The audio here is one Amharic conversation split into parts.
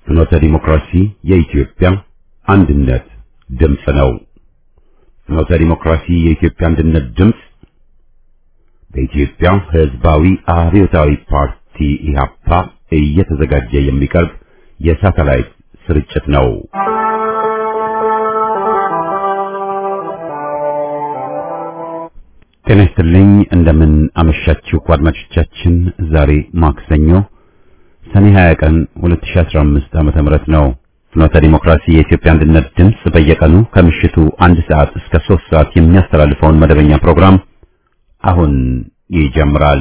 ፍኖተ ዲሞክራሲ የኢትዮጵያ አንድነት ድምፅ ነው። ፍኖተ ዲሞክራሲ የኢትዮጵያ አንድነት ድምፅ በኢትዮጵያ ሕዝባዊ አብዮታዊ ፓርቲ ኢህአፓ እየተዘጋጀ የሚቀርብ የሳተላይት ስርጭት ነው። ጤና ይስጥልኝ። እንደምን አመሻችሁ አድማጮቻችን። ዛሬ ማክሰኞ ሰኔ 20 ቀን 2015 ዓመተ ምህረት ነው። ፍኖተ ዲሞክራሲ የኢትዮጵያ አንድነት ድምፅ በየቀኑ ከምሽቱ አንድ ሰዓት እስከ 3 ሰዓት የሚያስተላልፈውን መደበኛ ፕሮግራም አሁን ይጀምራል።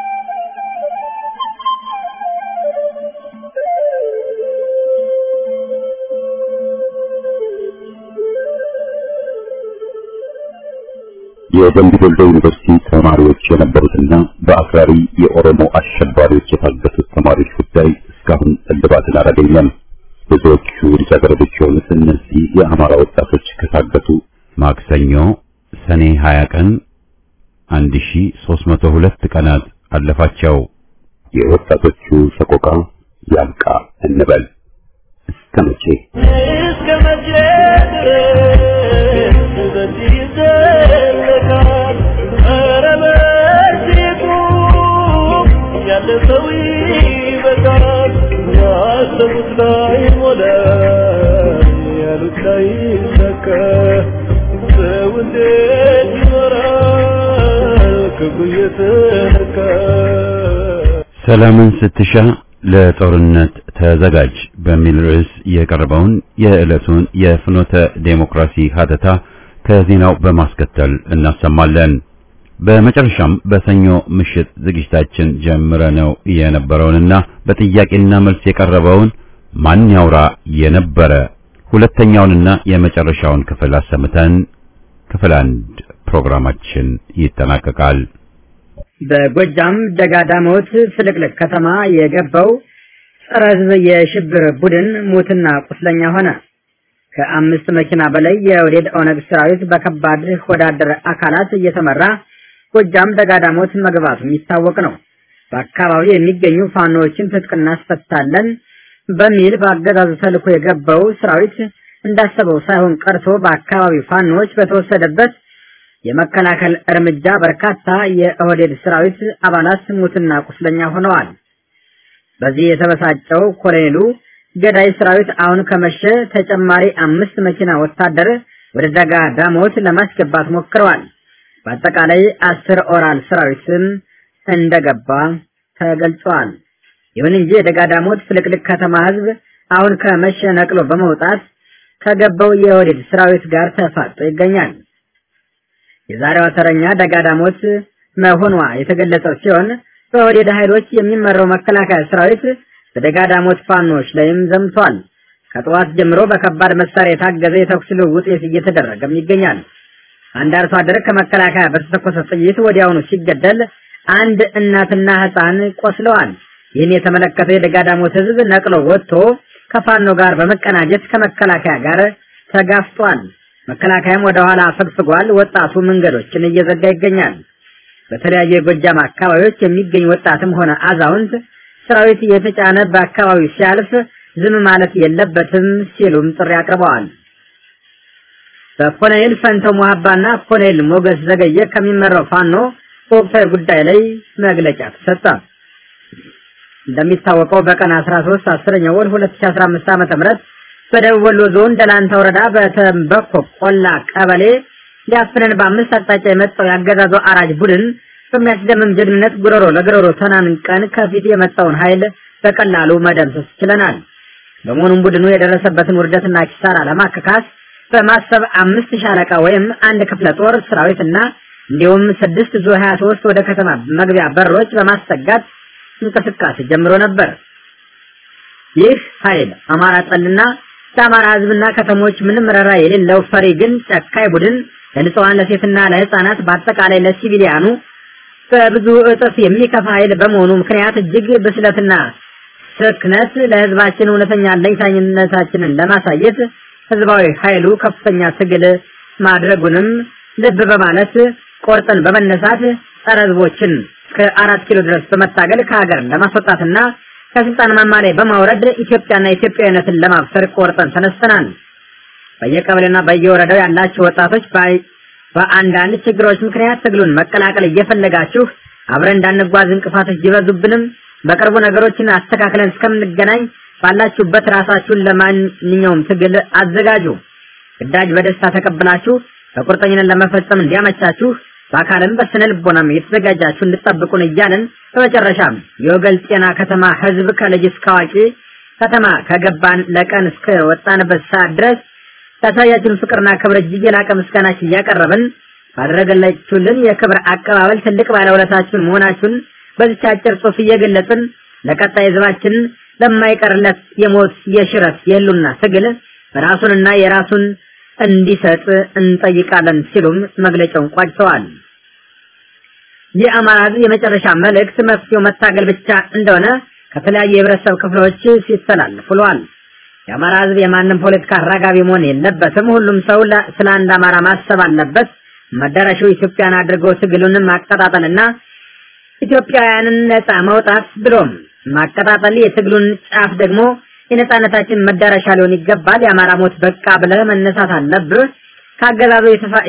የደምቢ ዶሎ ዩኒቨርሲቲ ተማሪዎች የነበሩትና በአክራሪ የኦሮሞ አሸባሪዎች የታገቱት ተማሪዎች ጉዳይ እስካሁን እልባትን አላገኘም። ብዙዎቹ ልጃገረዶች የሆኑት እነዚህ የአማራ ወጣቶች ከታገቱ ማክሰኞ ሰኔ 20 ቀን 1302 ቀናት አለፋቸው። የወጣቶቹ ሰቆቃ ያብቃ እንበል። እስከ መቼ እስከ መቼ ድረስ በዚህ ይዘለቃል? ኧረ በዚህ ቁም፣ ያለ ሰው ይበቃል። ያሰቡት ላይ ሞላ፣ ያሉት ላይ ሰካ። ሰው እንዴት ይኖራል ክብሩ እየተነካ? ሰላምን ስትሻ ለጦርነት ተዘጋጅ በሚል ርዕስ የቀረበውን የዕለቱን የፍኖተ ዴሞክራሲ ሀተታ ከዜናው በማስከተል እናሰማለን። በመጨረሻም በሰኞ ምሽት ዝግጅታችን ጀምረ ነው የነበረውንና በጥያቄና መልስ የቀረበውን ማን ያውራ የነበረ ሁለተኛውንና የመጨረሻውን ክፍል አሰምተን ክፍል አንድ ፕሮግራማችን ይጠናቀቃል። በጎጃም ደጋዳሞት ፍልቅልቅ ከተማ የገባው ጸረ ሕዝብ የሽብር ቡድን ሙትና ቁስለኛ ሆነ። ከአምስት መኪና በላይ የወዴድ ኦነግ ሰራዊት በከባድ ወዳደር አካላት እየተመራ ጎጃም ደጋዳሞት መግባቱ የሚታወቅ ነው። በአካባቢው የሚገኙ ፋኖዎችን ትጥቅ እናስፈታለን በሚል በአገዛዙ ተልኮ የገባው ሰራዊት እንዳሰበው ሳይሆን ቀርቶ በአካባቢው ፋኖዎች በተወሰደበት የመከላከል እርምጃ በርካታ የኦህዴድ ሰራዊት አባላት ሙትና ቁስለኛ ሆነዋል። በዚህ የተበሳጨው ኮሎኔሉ ገዳይ ሰራዊት አሁን ከመሸ ተጨማሪ አምስት መኪና ወታደር ወደ ደጋ ዳሞት ለማስገባት ሞክረዋል። በአጠቃላይ አስር ኦራል ሰራዊትም እንደገባ ተገልጿል። ይሁን እንጂ የደጋ ዳሞት ፍልቅልቅ ከተማ ህዝብ አሁን ከመሸ ነቅሎ በመውጣት ከገባው የኦህዴድ ሰራዊት ጋር ተፋጦ ይገኛል። የዛሬዋ ተረኛ ደጋዳሞት መሆኗ የተገለጸ ሲሆን በወዴድ ኃይሎች የሚመራው መከላከያ ሰራዊት በደጋዳሞት ፋኖች ላይም ዘምቷል። ከጠዋት ጀምሮ በከባድ መሳሪያ የታገዘ የተኩስ ልውውጥ እየተደረገም ይገኛል። አንድ አርሶ አደር ከመከላከያ በተተኮሰ ጥይት ወዲያውኑ ሲገደል፣ አንድ እናትና ህፃን ቆስለዋል። ይህን የተመለከተው የደጋዳሞት ህዝብ ነቅሎ ወጥቶ ከፋኖ ጋር በመቀናጀት ከመከላከያ ጋር ተጋፍጧል። መከላከያም ወደ ኋላ አፈግፍጓል። ወጣቱ መንገዶችን እየዘጋ ይገኛል። በተለያዩ የጎጃም አካባቢዎች የሚገኝ ወጣትም ሆነ አዛውንት ሰራዊት የተጫነ በአካባቢው ሲያልፍ ዝም ማለት የለበትም ሲሉም ጥሪ አቅርበዋል። በኮሎኔል ፈንተው ሙሀባና ኮሎኔል ሞገስ ዘገየ ከሚመራው ፋኖ በወቅታዊ ጉዳይ ላይ መግለጫ ተሰጠ። እንደሚታወቀው በቀን 13 10ኛው ወር 2015 ዓ.ም በደቡብ ወሎ ዞን ደላንታ ወረዳ በተንበኮ ቆላ ቀበሌ ሊያፍነን በአምስት አቅጣጫ የመጣው ያገዛዙ አራጅ ቡድን በሚያስደምም ጀግንነት ጉሮሮ ለጉሮሮ ተናንቀን ከፊት የመጣውን ኃይል በቀላሉ መደምሰስ ችለናል። በመሆኑም ቡድኑ የደረሰበትን ውርደትና ኪሳራ ለማከካስ በማሰብ አምስት ሻለቃ ወይም አንድ ክፍለ ጦር ሰራዊትና እንዲሁም ስድስት ዙ 23 ወደ ከተማ መግቢያ በሮች በማሰጋት እንቅስቃሴ ጀምሮ ነበር። ይህ ኃይል አማራ ጠልና ለአማራ ሕዝብና ከተሞች ምንም ረራ የሌለው ፈሪ ግን ጨካይ ቡድን ለንጹሃን ለሴትና ለህፃናት በአጠቃላይ ለሲቪሊያኑ በብዙ እጥፍ የሚከፋ ኃይል በመሆኑ ምክንያት እጅግ ብስለትና ስክነት ለህዝባችን እውነተኛ ለኝታኝነታችንን ለማሳየት ህዝባዊ ኃይሉ ከፍተኛ ትግል ማድረጉንም ልብ በማለት ቆርጠን በመነሳት ጸረ ህዝቦችን እስከ አራት ኪሎ ድረስ በመታገል ከሀገር ለማስወጣትና ከስልጣን ማማ ላይ በማውረድ ኢትዮጵያና ኢትዮጵያዊነትን ለማብሰር ቆርጠን ተነስተናል። በየቀበሌና በየወረዳው ያላችሁ ወጣቶች በአንዳንድ ችግሮች ምክንያት ትግሉን መቀላቀል እየፈለጋችሁ አብረን እንዳንጓዝ እንቅፋቶች ቢበዙብንም በቅርቡ ነገሮችን አስተካክለን እስከምንገናኝ ባላችሁበት ራሳችሁን ለማንኛውም ትግል አዘጋጁ። ግዳጅ በደስታ ተቀብላችሁ በቁርጠኝነት ለመፈጸም እንዲያመቻችሁ በአካልም በስነ ልቦናም የተዘጋጃችሁ እንድጠብቁን እያለን በመጨረሻም የወገል ጤና ከተማ ህዝብ ከልጅ እስከ አዋቂ ከተማ ከገባን ለቀን እስከ ወጣንበት ሰዓት ድረስ ያሳያችሁን ፍቅርና ክብር እጅግ የላቀ ምስጋናችን እያቀረብን ባደረገላችሁልን የክብር አቀባበል ትልቅ ባለውለታችሁን መሆናችሁን በዚች አጭር ጽሑፍ እየገለጽን ለቀጣይ ህዝባችን ለማይቀርለት የሞት የሽረት የህሉና ትግል ራሱንና የራሱን እንዲሰጥ እንጠይቃለን ሲሉም መግለጫውን ቋጭተዋል። የአማራ ህዝብ የመጨረሻ መልእክት መፍትሄው መታገል ብቻ እንደሆነ ከተለያዩ የህብረተሰብ ክፍሎች ሲተላለፍ ውለዋል። የአማራ ህዝብ የማንም ፖለቲካ አራጋቢ መሆን የለበትም። ሁሉም ሰው ስለ አንድ አማራ ማሰብ አለበት። መዳረሻው ኢትዮጵያን አድርጎ ትግሉንም ማቀጣጠልና ኢትዮጵያውያንን ነፃ መውጣት ብሎም ማቀጣጠል የትግሉን ጫፍ ደግሞ የነፃነታችን መዳረሻ ሊሆን ይገባል። የአማራ ሞት በቃ ብለህ መነሳት አለብህ። ከአገዛዙ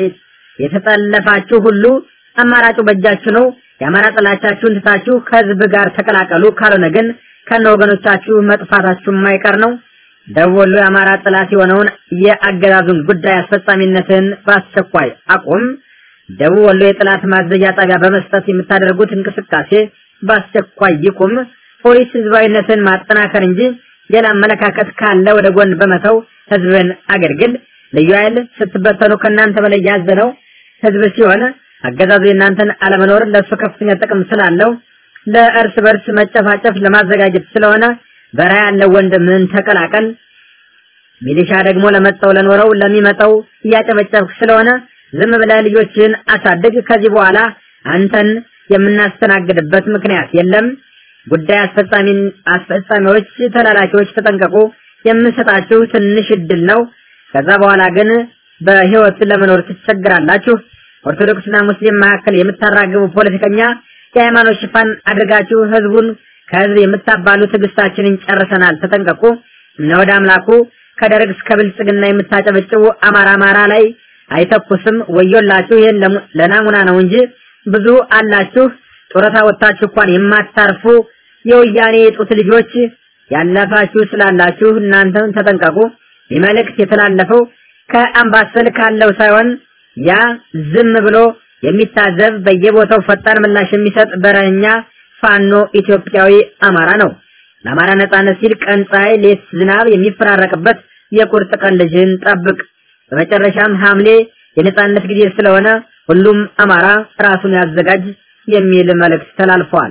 የተጠለፋችሁ ሁሉ አማራጩ በእጃችሁ ነው። የአማራ ጥላቻችሁን ትታችሁ ከህዝብ ጋር ተቀላቀሉ። ካልሆነ ግን ከነ ወገኖቻችሁ መጥፋታችሁ የማይቀር ነው። ደቡብ ወሎ የአማራ ጥላት የሆነውን የአገዛዙን ጉዳይ አስፈጻሚነትን በአስቸኳይ አቁም። ደቡብ ወሎ የጥላት ማዘዣ ጣቢያ በመስጠት የምታደርጉት እንቅስቃሴ በአስቸኳይ ይቁም። ፖሊስ ህዝባዊነትን ማጠናከር እንጂ ሌላ አመለካከት ካለ ወደ ጎን በመተው ህዝብን አገልግል። ልዩ ኃይል ስትበተኑ ከእናንተ በላይ ያዘነው ህዝብ ሲሆን አገዛዙ የእናንተን አለመኖር ለእሱ ከፍተኛ ጥቅም ስላለው ለእርስ በርስ መጨፋጨፍ ለማዘጋጀት ስለሆነ በረሃ ያለው ወንድምን ተቀላቀል። ሚሊሻ ደግሞ ለመጣው ለኖረው ለሚመጣው እያጨበጨብክ ስለሆነ ዝም ብለህ ልጆችን አሳድግ። ከዚህ በኋላ አንተን የምናስተናግድበት ምክንያት የለም። ጉዳይ አስፈጻሚ አስፈጻሚዎች፣ ተላላኪዎች ተጠንቀቁ። የምንሰጣችሁ ትንሽ እድል ነው። ከዛ በኋላ ግን በህይወት ለመኖር ትቸግራላችሁ። ኦርቶዶክስና ሙስሊም መካከል የምታራግቡ ፖለቲከኛ የሃይማኖት ሽፋን አድርጋችሁ ህዝቡን ከህዝብ የምታባሉ ትዕግስታችንን ጨርሰናል። ተጠንቀቁ። እነ ወደ አምላኩ ከደርግ እስከ ብልጽግና የምታጨበጭቡ አማራ አማራ ላይ አይተኩስም። ወዮላችሁ። ይህን ለናሙና ነው እንጂ ብዙ አላችሁ። ጡረታ ወጥታችሁ እንኳን የማታርፉ የወያኔ የጡት ልጆች ያለፋችሁ ስላላችሁ እናንተም ተጠንቀቁ። ይህ መልእክት የተላለፈው ከአምባሰል ካለው ሳይሆን ያ ዝም ብሎ የሚታዘብ በየቦታው ፈጣን ምላሽ የሚሰጥ በረኛ ፋኖ ኢትዮጵያዊ አማራ ነው። ለአማራ ነጻነት ሲል ቀን ፀሐይ፣ ሌት ዝናብ የሚፈራረቅበት የቁርጥ ቀን ልጅን ጠብቅ። በመጨረሻም ሐምሌ የነጻነት ጊዜ ስለሆነ ሁሉም አማራ ራሱን ያዘጋጅ የሚል መልእክት ተላልፈዋል።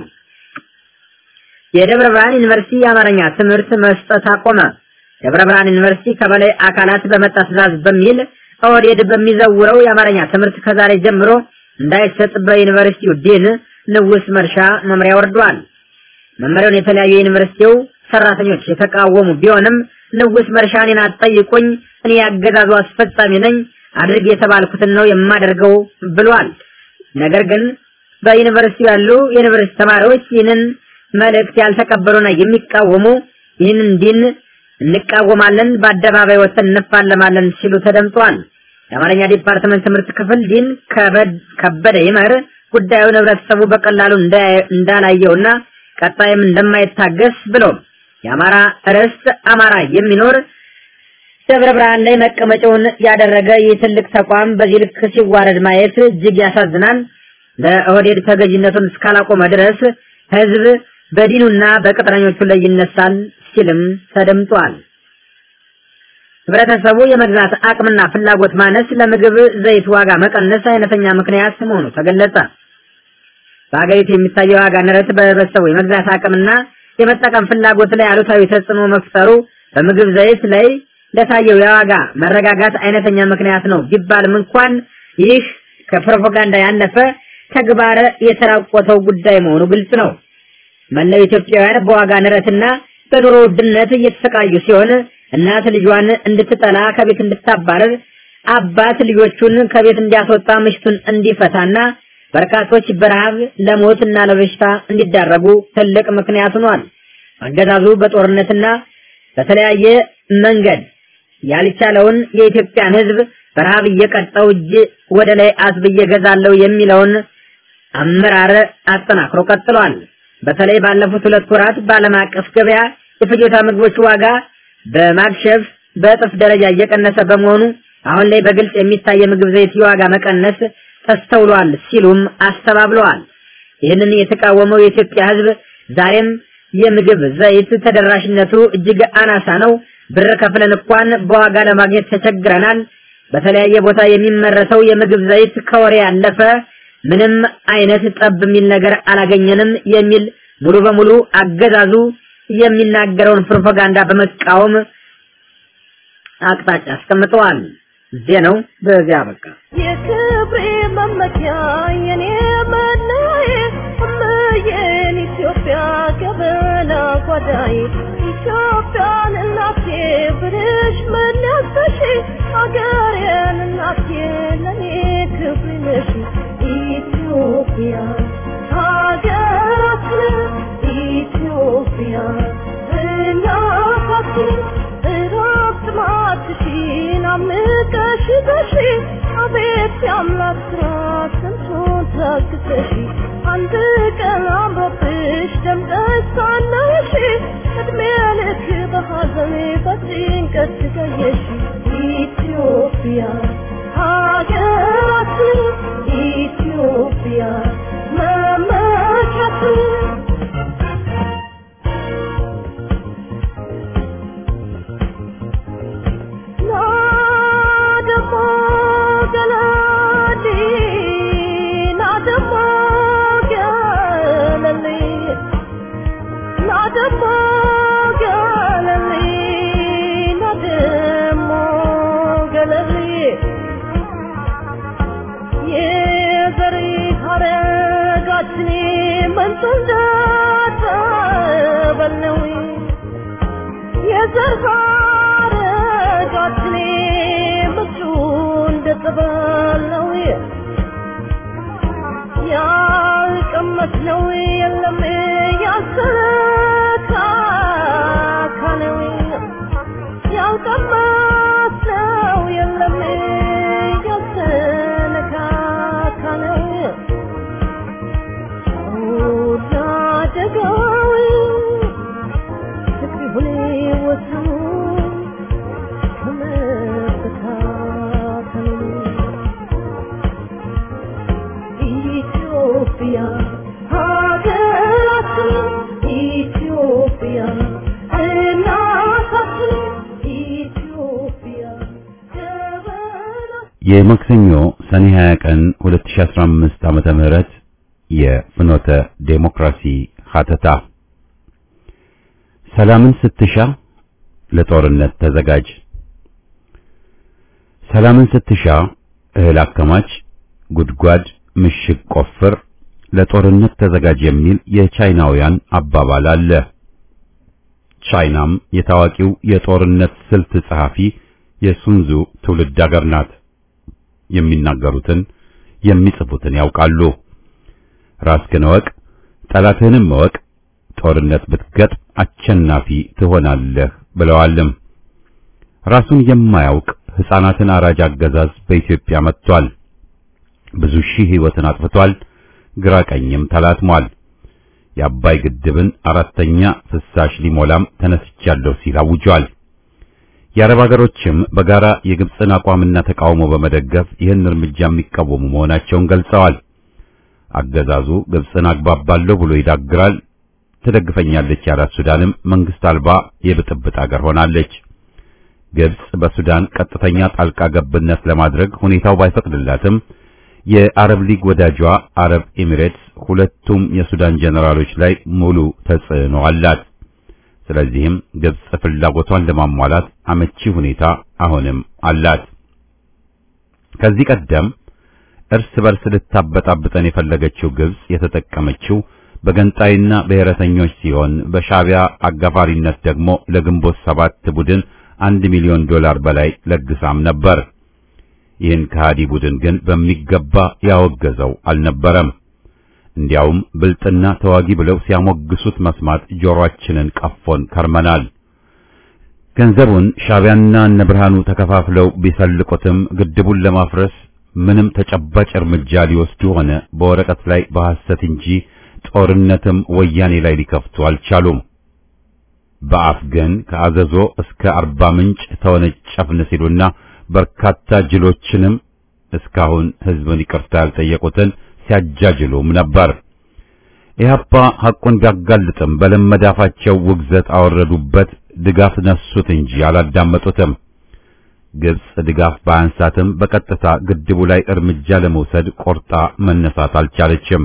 የደብረ ብርሃን ዩኒቨርሲቲ የአማርኛ ትምህርት መስጠት አቆመ። ደብረ ብርሃን ዩኒቨርሲቲ ከበላይ አካላት በመጣ ትዕዛዝ በሚል ኦህዴድ በሚዘውረው የአማርኛ ትምህርት ከዛሬ ጀምሮ እንዳይሰጥ በዩኒቨርሲቲው ዲን ንጉስ መርሻ መምሪያ ወርዷል። መመሪያውን የተለያዩ የዩኒቨርሲቲው ሰራተኞች የተቃወሙ ቢሆንም ንጉስ መርሻ እኔን አትጠይቁኝ፣ እኔ ያገዛዙ አስፈጻሚ ነኝ፣ አድርግ የተባልኩትን ነው የማደርገው ብሏል። ነገር ግን በዩኒቨርሲቲው ያሉ የዩኒቨርሲቲ ተማሪዎች ይህንን መልእክት ያልተቀበሉና የሚቃወሙ ይህንን ዲን እንቃወማለን፣ በአደባባይ ወጥተን እንፋለማለን ሲሉ ተደምጧል። የአማርኛ ዲፓርትመንት ትምህርት ክፍል ዲን ከበደ ይመር ጉዳዩን ህብረተሰቡ በቀላሉ እንዳላየውና ቀጣይም እንደማይታገስ ብሎ የአማራ ርስት አማራ የሚኖር ደብረ ብርሃን ላይ መቀመጫውን ያደረገ ይህ ትልቅ ተቋም በዚህ ልክ ሲዋረድ ማየት እጅግ ያሳዝናል። ለኦህዴድ ተገዥነቱን እስካላቆመ ድረስ ህዝብ በዲኑና በቅጥረኞቹ ላይ ይነሳል ሲልም ተደምጧል። ህብረተሰቡ የመግዛት አቅምና ፍላጎት ማነስ ለምግብ ዘይት ዋጋ መቀነስ አይነተኛ ምክንያት መሆኑ ተገለጸ። በሀገሪቱ የሚታየው ዋጋ ንረት በህብረተሰቡ የመግዛት አቅምና የመጠቀም ፍላጎት ላይ አሉታዊ ተጽዕኖ መፍጠሩ በምግብ ዘይት ላይ ለታየው የዋጋ መረጋጋት አይነተኛ ምክንያት ነው ቢባልም እንኳን ይህ ከፕሮፓጋንዳ ያለፈ ተግባር የተራቆተው ጉዳይ መሆኑ ግልጽ ነው። መላው ኢትዮጵያውያን በዋጋ ንረትና በኑሮ ውድነት እየተሰቃዩ ሲሆን እናት ልጇን እንድትጠላ ከቤት እንድታባረር፣ አባት ልጆቹን ከቤት እንዲያስወጣ ምሽቱን እንዲፈታና በርካቶች በረሃብ ለሞትና ለበሽታ እንዲዳረጉ ትልቅ ምክንያት ሆኗል። አገዛዙ በጦርነትና በተለያየ መንገድ ያልቻለውን የኢትዮጵያን ሕዝብ በረሃብ እየቀጣው እጅ ወደ ላይ አስብዬ ገዛለሁ የሚለውን አመራር አጠናክሮ ቀጥሏል። በተለይ ባለፉት ሁለት ወራት በዓለም አቀፍ ገበያ የፍጆታ ምግቦች ዋጋ በማክሸፍ በእጥፍ ደረጃ እየቀነሰ በመሆኑ አሁን ላይ በግልጽ የሚታይ የምግብ ዘይት የዋጋ መቀነስ ተስተውሏል ሲሉም አስተባብለዋል። ይህንን የተቃወመው የኢትዮጵያ ሕዝብ ዛሬም የምግብ ዘይት ተደራሽነቱ እጅግ አናሳ ነው፣ ብር ከፍለን እንኳን በዋጋ ለማግኘት ተቸግረናል፣ በተለያየ ቦታ የሚመረተው የምግብ ዘይት ከወሬ ያለፈ ምንም አይነት ጠብ የሚል ነገር አላገኘንም የሚል ሙሉ በሙሉ አገዛዙ የሚናገረውን ፕሮፓጋንዳ በመቃወም አቅጣጫ አስቀምጠዋል። ዜናው በዚያ በቃ። የክብሬ መመኪያ የኔ መለዬ እምዬን ኢትዮጵያ ገበና ጓዳዬ ኢትዮጵያን እናቴ ብልሽ መለሰሽ አገሬን እናቴ ለኔ ክብሬ ነሽ ኢትዮጵያ ሀገራችን ኢትዮጵያ እናታችን እረፍት ማትሽን አምቀሽ በሺ አቤት የአምላክ ስራ ስንቱን ታግሰሽ አንድ ቀን አምሮብሽ ደምቀሽ ሳለሽ እድሜ ልክ በሐዘን በጭንቀት ትገየሽ ኢትዮጵያ ሀገራችን ኢትዮጵያ መመኪያችን የዘር ሐረጋችን ምቹ እንደጸበል ነው ያልቀመስነው የለም ያልተካከነው ያልቀመስነው የለም ያልተነካከነው ወዳደገው ፍቅር ይሁን ወሰኑ ከመበታተኑ ኢትዮጵያ ሀገራችን ኢትዮጵያ እናታችን ኢትዮጵያ ገበናችን የማክሰኞ ሰኔ 20 ቀን 2015 ዓመተ ምህረት የፍኖተ ዴሞክራሲ ሀተታ ሰላምን ስትሻ ለጦርነት ተዘጋጅ። ሰላምን ስትሻ እህል አከማች፣ ጉድጓድ ምሽግ ቆፍር፣ ለጦርነት ተዘጋጅ የሚል የቻይናውያን አባባል አለ። ቻይናም የታዋቂው የጦርነት ስልት ጸሐፊ የሱንዙ ትውልድ አገር ናት። የሚናገሩትን የሚጽፉትን ያውቃሉ። ራስህን እወቅ፣ ጠላትህንም እወቅ፣ ጦርነት ብትገጥም አሸናፊ ትሆናለህ ብለዋልም። ራሱን የማያውቅ ሕፃናትን አራጅ አገዛዝ በኢትዮጵያ መጥቷል። ብዙ ሺህ ሕይወትን አጥፍቷል። ግራ ቀኝም ተላትሟል። የአባይ ግድብን አራተኛ ፍሳሽ ሊሞላም ተነስቻለሁ ሲል አውጇል። የአረብ ሀገሮችም በጋራ የግብፅን አቋምና ተቃውሞ በመደገፍ ይህን እርምጃ የሚቃወሙ መሆናቸውን ገልጸዋል። አገዛዙ ግብፅን አግባባለሁ ብሎ ይዳግራል። ትደግፈኛለች ያላት ሱዳንም መንግስት አልባ የብጥብጥ አገር ሆናለች። ግብፅ በሱዳን ቀጥተኛ ጣልቃ ገብነት ለማድረግ ሁኔታው ባይፈቅድላትም የአረብ ሊግ ወዳጇ አረብ ኤሚሬትስ ሁለቱም የሱዳን ጀነራሎች ላይ ሙሉ ተጽዕኖ አላት። ስለዚህም ግብፅ ፍላጎቷን ለማሟላት አመቺ ሁኔታ አሁንም አላት። ከዚህ ቀደም እርስ በርስ ልታበጣብጠን የፈለገችው ግብፅ የተጠቀመችው በገንጣይና ብሔረተኞች ሲሆን በሻቢያ አጋፋሪነት ደግሞ ለግንቦት ሰባት ቡድን አንድ ሚሊዮን ዶላር በላይ ለግሳም ነበር። ይህን ከሃዲ ቡድን ግን በሚገባ ያወገዘው አልነበረም። እንዲያውም ብልጥና ተዋጊ ብለው ሲያሞግሱት መስማት ጆሮአችንን ቀፎን ከርመናል። ገንዘቡን ሻዕቢያና እነ ብርሃኑ ተከፋፍለው ቢሰልቁትም ግድቡን ለማፍረስ ምንም ተጨባጭ እርምጃ ሊወስዱ ሆነ በወረቀት ላይ በሐሰት እንጂ ጦርነትም ወያኔ ላይ ሊከፍቱ አልቻሉም። በአፍ ግን ከአዘዞ እስከ አርባ ምንጭ ተወነጨፍን ሲሉና በርካታ ጅሎችንም እስካሁን ሕዝብን ይቅርታ ያልጠየቁትን ሲያጃጅሉም ነበር። ኢህአፓ ሐቁን ቢያጋልጥም በለመዳፋቸው ውግዘት አወረዱበት፣ ድጋፍ ነሱት እንጂ አላዳመጡትም። ግብጽ ድጋፍ ባያንሳትም በቀጥታ ግድቡ ላይ እርምጃ ለመውሰድ ቆርጣ መነሳት አልቻለችም።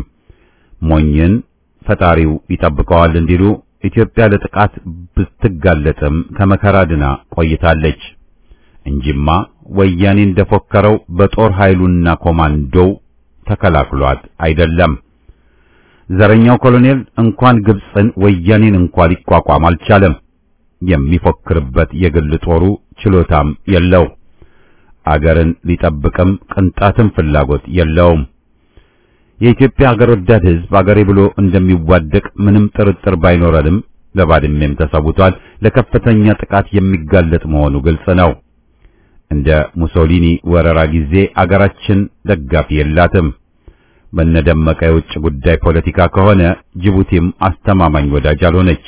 ሞኝን ፈጣሪው ይጠብቀዋል እንዲሉ ኢትዮጵያ ለጥቃት ብትጋለጥም ከመከራ ድና ቆይታለች እንጂማ ወያኔ እንደፎከረው በጦር ኃይሉና ኮማንዶው ተከላክሏት አይደለም። ዘረኛው ኮሎኔል እንኳን ግብጽን ወያኔን እንኳን ሊቋቋም አልቻለም። የሚፎክርበት የግል ጦሩ ችሎታም የለው። አገርን ሊጠብቅም ቅንጣትም ፍላጎት የለውም። የኢትዮጵያ አገር ወዳድ ሕዝብ አገሬ ብሎ እንደሚዋደቅ ምንም ጥርጥር ባይኖረንም ለባድሜም ተሰውቷል። ለከፍተኛ ጥቃት የሚጋለጥ መሆኑ ግልጽ ነው። እንደ ሙሶሊኒ ወረራ ጊዜ አገራችን ደጋፊ የላትም። በነደመቀ የውጭ ጉዳይ ፖለቲካ ከሆነ ጅቡቲም አስተማማኝ ወዳጅ አልሆነች።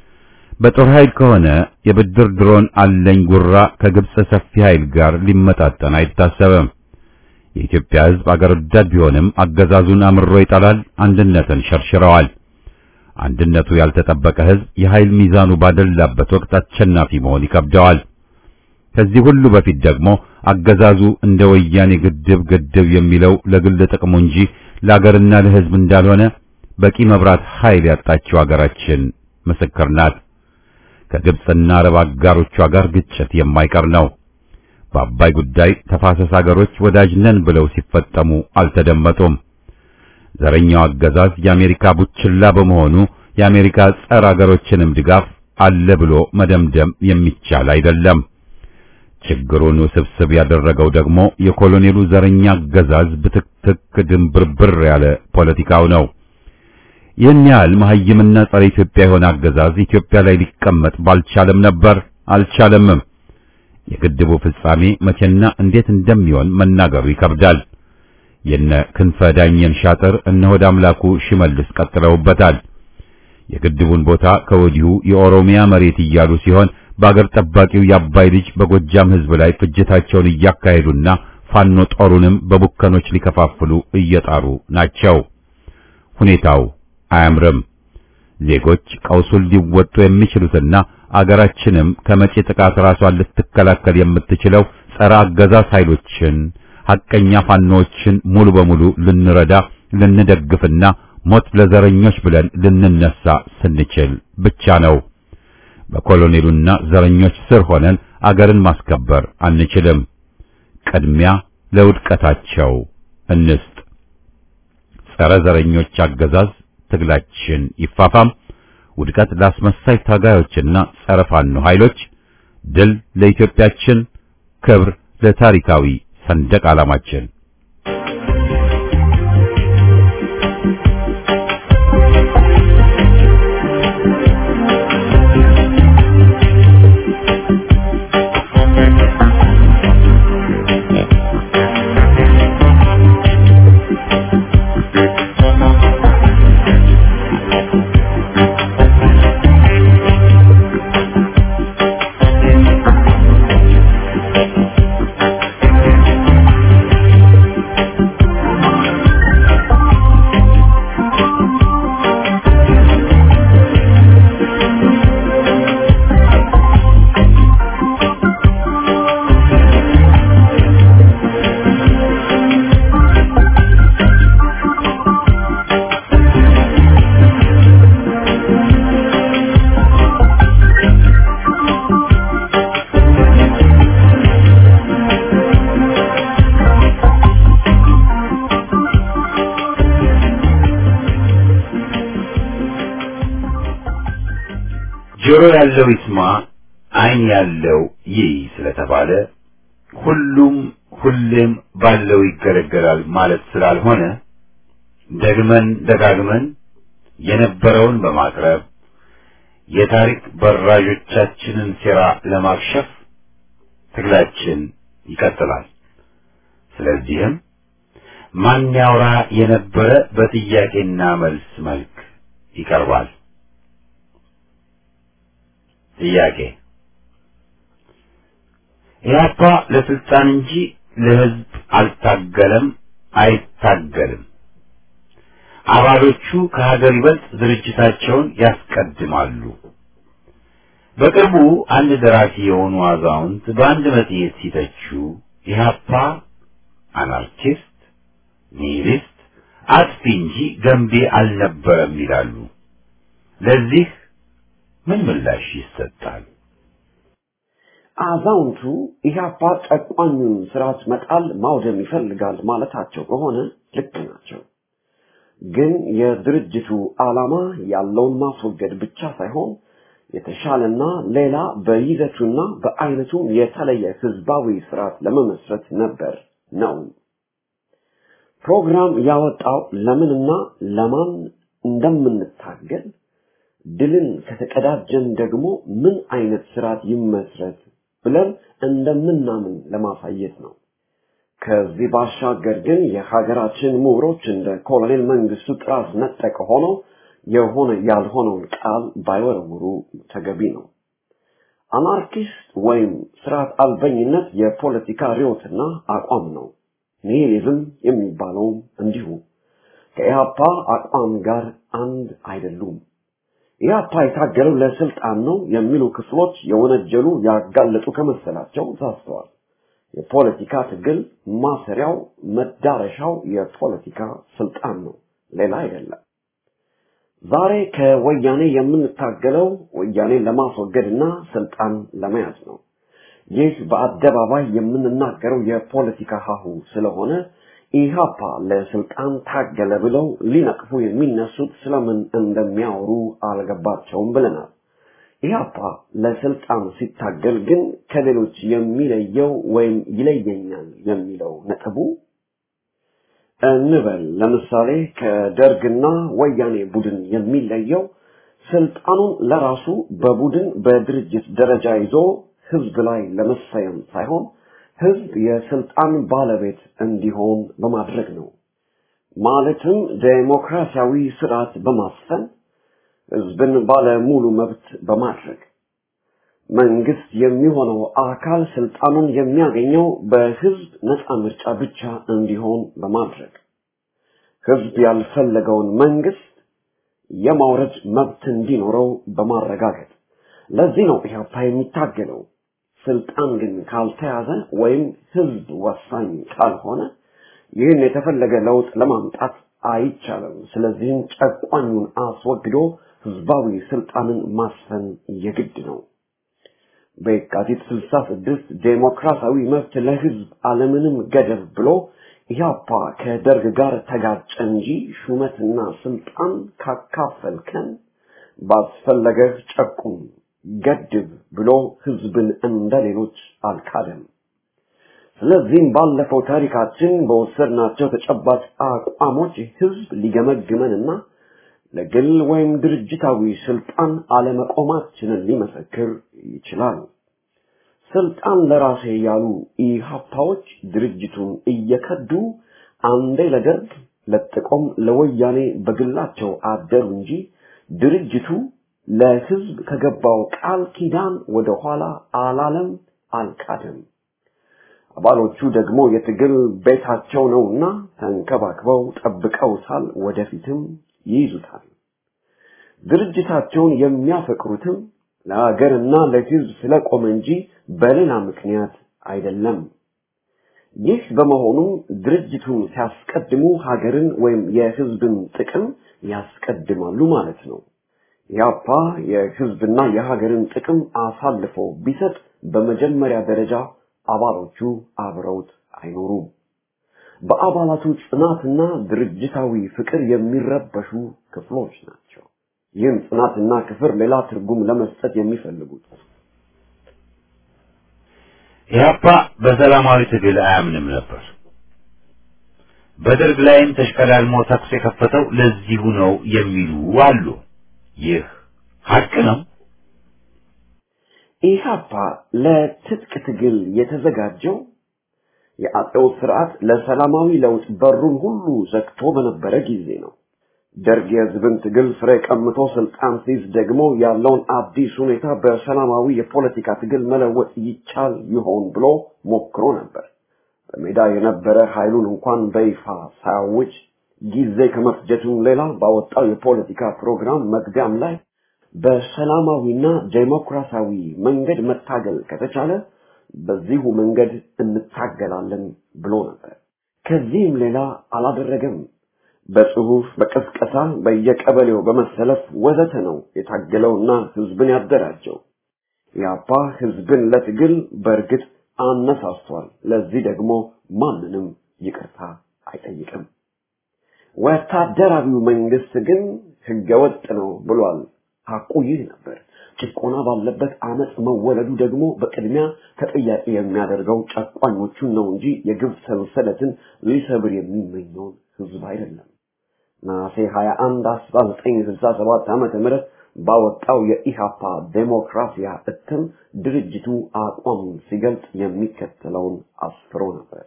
በጦር ኃይል ከሆነ የብድር ድሮን አለኝ ጉራ ከግብጽ ሰፊ ኃይል ጋር ሊመጣጠን አይታሰብም። የኢትዮጵያ ሕዝብ አገር ወዳድ ቢሆንም አገዛዙን አምሮ ይጠላል። አንድነትን ሸርሽረዋል። አንድነቱ ያልተጠበቀ ሕዝብ የኃይል ሚዛኑ ባደላበት ወቅት አሸናፊ መሆን ይከብደዋል። ከዚህ ሁሉ በፊት ደግሞ አገዛዙ እንደ ወያኔ ግድብ ግድብ የሚለው ለግል ጥቅሙ እንጂ ለአገርና ለሕዝብ እንዳልሆነ በቂ መብራት ኃይል ያጣችው አገራችን ምስክር ናት። ከግብጽና አረብ አጋሮቿ ጋር ግጭት የማይቀር ነው። በአባይ ጉዳይ ተፋሰስ አገሮች ወዳጅ ነን ብለው ሲፈጠሙ አልተደመጡም። ዘረኛው አገዛዝ የአሜሪካ ቡችላ በመሆኑ የአሜሪካ ጸረ አገሮችንም ድጋፍ አለ ብሎ መደምደም የሚቻል አይደለም። ችግሩን ውስብስብ ያደረገው ደግሞ የኮሎኔሉ ዘረኛ አገዛዝ ብትክትክ ድንብርብር ያለ ፖለቲካው ነው። ይህን ያህል መሐይምና ጸረ ኢትዮጵያ የሆነ አገዛዝ ኢትዮጵያ ላይ ሊቀመጥ ባልቻለም ነበር፣ አልቻለምም። የግድቡ ፍጻሜ መቼና እንዴት እንደሚሆን መናገሩ ይከብዳል። የነ ክንፈ ዳኘን ሻጥር እነ ሆድ አምላኩ ሽመልስ ቀጥለውበታል። የግድቡን ቦታ ከወዲሁ የኦሮሚያ መሬት እያሉ ሲሆን በአገር ጠባቂው የአባይ ልጅ በጎጃም ሕዝብ ላይ ፍጅታቸውን እያካሄዱና ፋኖ ጦሩንም በቡከኖች ሊከፋፍሉ እየጣሩ ናቸው። ሁኔታው አያምርም። ዜጎች ቀውሱን ሊወጡ የሚችሉትና አገራችንም ከመጪ ጥቃት ራሷን ልትከላከል የምትችለው ጸረ አገዛዝ ኃይሎችን ሐቀኛ ፋኖዎችን ሙሉ በሙሉ ልንረዳ ልንደግፍና ሞት ለዘረኞች ብለን ልንነሳ ስንችል ብቻ ነው። በኮሎኔሉና ዘረኞች ስር ሆነን አገርን ማስከበር አንችልም። ቅድሚያ ለውድቀታቸው እንስጥ። ጸረ ዘረኞች አገዛዝ ትግላችን ይፋፋም። ውድቀት ለአስመሳይ ታጋዮችና ጸረ ፋኖ ኃይሎች፣ ድል ለኢትዮጵያችን፣ ክብር ለታሪካዊ ሰንደቅ ዓላማችን። ጆሮ ያለው ይስማ፣ ዓይን ያለው ይይ ስለተባለ ሁሉም ሁሌም ባለው ይገለገላል ማለት ስላልሆነ ደግመን ደጋግመን የነበረውን በማቅረብ የታሪክ በራዦቻችንን ሴራ ለማክሸፍ ትግላችን ይቀጥላል። ስለዚህም ማን ያውራ የነበረ በጥያቄና መልስ መልክ ይቀርባል። ጥያቄ ኢህአፓ ለስልጣን እንጂ ለህዝብ አልታገለም፣ አይታገልም። አባሎቹ ከሀገር ይበልጥ ድርጅታቸውን ያስቀድማሉ። በቅርቡ አንድ ደራሲ የሆኑ አዛውንት በአንድ መጽሔት ሲተቹ ኢህአፓ አናርኪስት፣ ኒሂሊስት፣ አጥፊ እንጂ ገንቢ አልነበረም ይላሉ። ለዚህ ምን ምላሽ ይሰጣል? አዛውንቱ ኢህአፓ ጨቋኙን ስርዓት መጣል ማውደም ይፈልጋል ማለታቸው ከሆነ ልክ ናቸው። ግን የድርጅቱ ዓላማ ያለውን ማስወገድ ብቻ ሳይሆን የተሻለና ሌላ በይዘቱና በአይነቱም የተለየ ህዝባዊ ስርዓት ለመመስረት ነበር ነው። ፕሮግራም ያወጣው ለምንና ለማን እንደምንታገል ድልን ከተቀዳጀን ደግሞ ምን አይነት ስርዓት ይመስረት ብለን እንደምናምን ለማሳየት ነው። ከዚህ ባሻገር ግን የሀገራችን ምሁሮች እንደ ኮሎኔል መንግስቱ ጥራዝ ነጠቅ ሆነው የሆነ ያልሆነውን ቃል ባይወረውሩ ተገቢ ነው። አናርኪስት ወይም ስርዓት አልበኝነት የፖለቲካ ርዮትና አቋም ነው። ኒሂሊዝም የሚባለውም እንዲሁ ከኢህአፓ አቋም ጋር አንድ አይደሉም። ኢህአፓ የታገለው ለስልጣን ነው የሚሉ ክፍሎች የወነጀሉ ያጋለጡ ከመሰላቸው ሳስተዋል። የፖለቲካ ትግል ማሰሪያው መዳረሻው የፖለቲካ ስልጣን ነው፣ ሌላ አይደለም። ዛሬ ከወያኔ የምንታገለው ወያኔን ለማስወገድና ስልጣን ለመያዝ ነው። ይህ በአደባባይ የምንናገረው የፖለቲካ ሀሁ ስለሆነ ኢህአፓ ለስልጣን ታገለ ብለው ሊነቅፉ የሚነሱት ስለምን እንደሚያወሩ አልገባቸውም ብለናል። ኢህአፓ ለስልጣን ሲታገል ግን ከሌሎች የሚለየው ወይም ይለየኛል የሚለው ነጥቡ እንበል ለምሳሌ ከደርግና ወያኔ ቡድን የሚለየው ስልጣኑን ለራሱ በቡድን በድርጅት ደረጃ ይዞ ህዝብ ላይ ለመሰየም ሳይሆን ህዝብ የስልጣን ባለቤት እንዲሆን በማድረግ ነው። ማለትም ዴሞክራሲያዊ ስርዓት በማስፈን ህዝብን ባለ ሙሉ መብት በማድረግ መንግስት የሚሆነው አካል ስልጣኑን የሚያገኘው በህዝብ ነፃ ምርጫ ብቻ እንዲሆን በማድረግ ህዝብ ያልፈለገውን መንግስት የማውረድ መብት እንዲኖረው በማረጋገጥ ለዚህ ነው ኢህአፓ የሚታገለው። ስልጣን ግን ካልተያዘ ወይም ህዝብ ወሳኝ ካልሆነ ይህን የተፈለገ ለውጥ ለማምጣት አይቻልም። ስለዚህም ጨቋኙን አስወግዶ ህዝባዊ ስልጣንን ማስፈን የግድ ነው። በየካቲት 66 ዴሞክራሲያዊ መብት ለህዝብ አለምንም ገደብ ብሎ ኢህአፓ ከደርግ ጋር ተጋጨ እንጂ ሹመትና ስልጣን ካካፈልከን ባስፈለገህ ጨቁም ገድብ ብሎ ህዝብን እንደ ሌሎች አልካደም። ስለዚህም ባለፈው ታሪካችን በወሰድናቸው ተጨባጭ አቋሞች ህዝብ ሊገመግመንና ለግል ወይም ድርጅታዊ ስልጣን አለመቆማችንን ሊመሰክር ይችላል። ስልጣን ለራሴ ያሉ ኢህአፓዎች ድርጅቱን እየከዱ አንዴ ለደርግ ለጥቆም ለወያኔ በግላቸው አደሩ እንጂ ድርጅቱ ለህዝብ ከገባው ቃል ኪዳን ወደ ኋላ አላለም፣ አልካደም። አባሎቹ ደግሞ የትግል ቤታቸው ነውና ተንከባክበው ጠብቀውታል፣ ወደፊትም ይይዙታል። ድርጅታቸውን የሚያፈቅሩትም ለሀገርና ለህዝብ ስለቆመ እንጂ በሌላ ምክንያት አይደለም። ይህ በመሆኑ ድርጅቱን ሲያስቀድሙ ሀገርን ወይም የህዝብን ጥቅም ያስቀድማሉ ማለት ነው። ያፓ የህዝብና የሀገርን ጥቅም አሳልፎ ቢሰጥ በመጀመሪያ ደረጃ አባሎቹ አብረውት አይኖሩም። በአባላቱ ጽናትና ድርጅታዊ ፍቅር የሚረበሹ ክፍሎች ናቸው። ይህም ጽናትና ክፍር ሌላ ትርጉም ለመስጠት የሚፈልጉት ኢህአፓ በሰላማዊ ትግል አያምንም ነበር። በደርግ ላይም ተሽቀዳድሞ ተኩስ የከፈተው ለዚሁ ነው የሚሉ አሉ። ይህ ሀቅ ነው። ኢህአፓ ለትጥቅ ትግል የተዘጋጀው የአጼው ስርዓት ለሰላማዊ ለውጥ በሩን ሁሉ ዘግቶ በነበረ ጊዜ ነው። ደርግ የህዝብን ትግል ፍሬ ቀምቶ ስልጣን ሲይዝ ደግሞ ያለውን አዲስ ሁኔታ በሰላማዊ የፖለቲካ ትግል መለወጥ ይቻል ይሆን ብሎ ሞክሮ ነበር። በሜዳ የነበረ ኃይሉን እንኳን በይፋ ሳያውጅ ጊዜ ከመፍጀቱም ሌላ ባወጣው የፖለቲካ ፕሮግራም መግቢያም ላይ በሰላማዊና ዴሞክራሲያዊ መንገድ መታገል ከተቻለ በዚሁ መንገድ እንታገላለን ብሎ ነበር። ከዚህም ሌላ አላደረገም። በጽሁፍ፣ በቅስቀሳ፣ በየቀበሌው በመሰለፍ ወዘተ ነው የታገለውና ህዝብን ያደራጀው። ያፓ ህዝብን ለትግል በእርግጥ አነሳስቷል። ለዚህ ደግሞ ማንንም ይቅርታ አይጠይቅም። ወታደራዊው መንግስት ግን ህገወጥ ነው ብሏል። ሐቁ ይህ ነበር። ጭቆና ባለበት አመፅ መወለዱ ደግሞ በቅድሚያ ተጠያቂ የሚያደርገው ጨቋኞቹን ነው እንጂ የግብ ሰንሰለትን ሊሰብር የሚመኘውን ህዝብ አይደለም። ነሐሴ 21 1967 ዓመተ ምህረት ባወጣው የኢሃፓ ዴሞክራሲያ እትም ድርጅቱ አቋሙን ሲገልጽ የሚከተለውን አስፍሮ ነበር።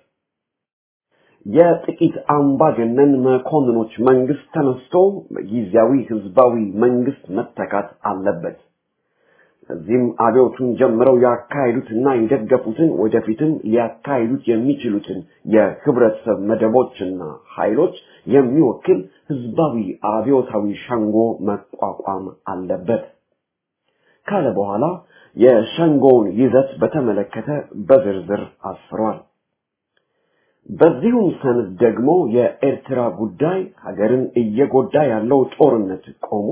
የጥቂት አምባገነን መኮንኖች መንግስት ተነስቶ በጊዜያዊ ህዝባዊ መንግስት መተካት አለበት። እዚህም አብዮቱን ጀምረው ያካሄዱትና የደገፉትን ወደፊትም ሊያካሂዱት የሚችሉትን የህብረተሰብ መደቦችና ኃይሎች የሚወክል ህዝባዊ አብዮታዊ ሸንጎ መቋቋም አለበት ካለ በኋላ የሸንጎውን ይዘት በተመለከተ በዝርዝር አስፍሯል። በዚሁም ሰነድ ደግሞ የኤርትራ ጉዳይ ሀገርን እየጎዳ ያለው ጦርነት ቆሞ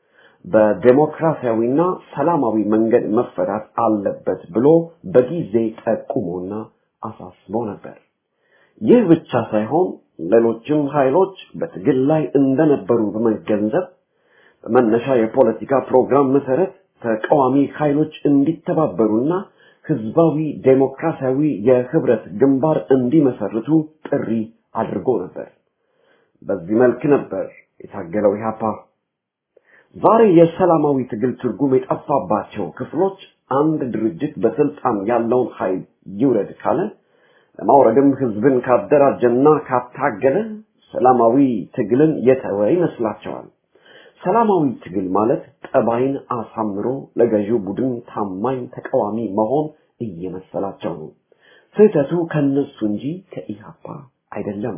በዴሞክራሲያዊና ሰላማዊ መንገድ መፈታት አለበት ብሎ በጊዜ ጠቁሞና አሳስቦ ነበር። ይህ ብቻ ሳይሆን ሌሎችም ኃይሎች በትግል ላይ እንደነበሩ በመገንዘብ በመነሻ የፖለቲካ ፕሮግራም መሰረት ተቃዋሚ ኃይሎች እንዲተባበሩና ህዝባዊ ዴሞክራሲያዊ የህብረት ግንባር እንዲመሰርቱ ጥሪ አድርጎ ነበር። በዚህ መልክ ነበር የታገለው ኢህአፓ። ዛሬ የሰላማዊ ትግል ትርጉም የጠፋባቸው ክፍሎች አንድ ድርጅት በስልጣን ያለውን ኃይል ይውረድ ካለ ለማውረድም ህዝብን ካደራጀና ካታገለ ሰላማዊ ትግልን የተወ ይመስላቸዋል። ሰላማዊ ትግል ማለት ጠባይን አሳምሮ ለገዢው ቡድን ታማኝ ተቃዋሚ መሆን እየመሰላቸው ነው። ስህተቱ ከነሱ እንጂ ከኢህአፓ አይደለም።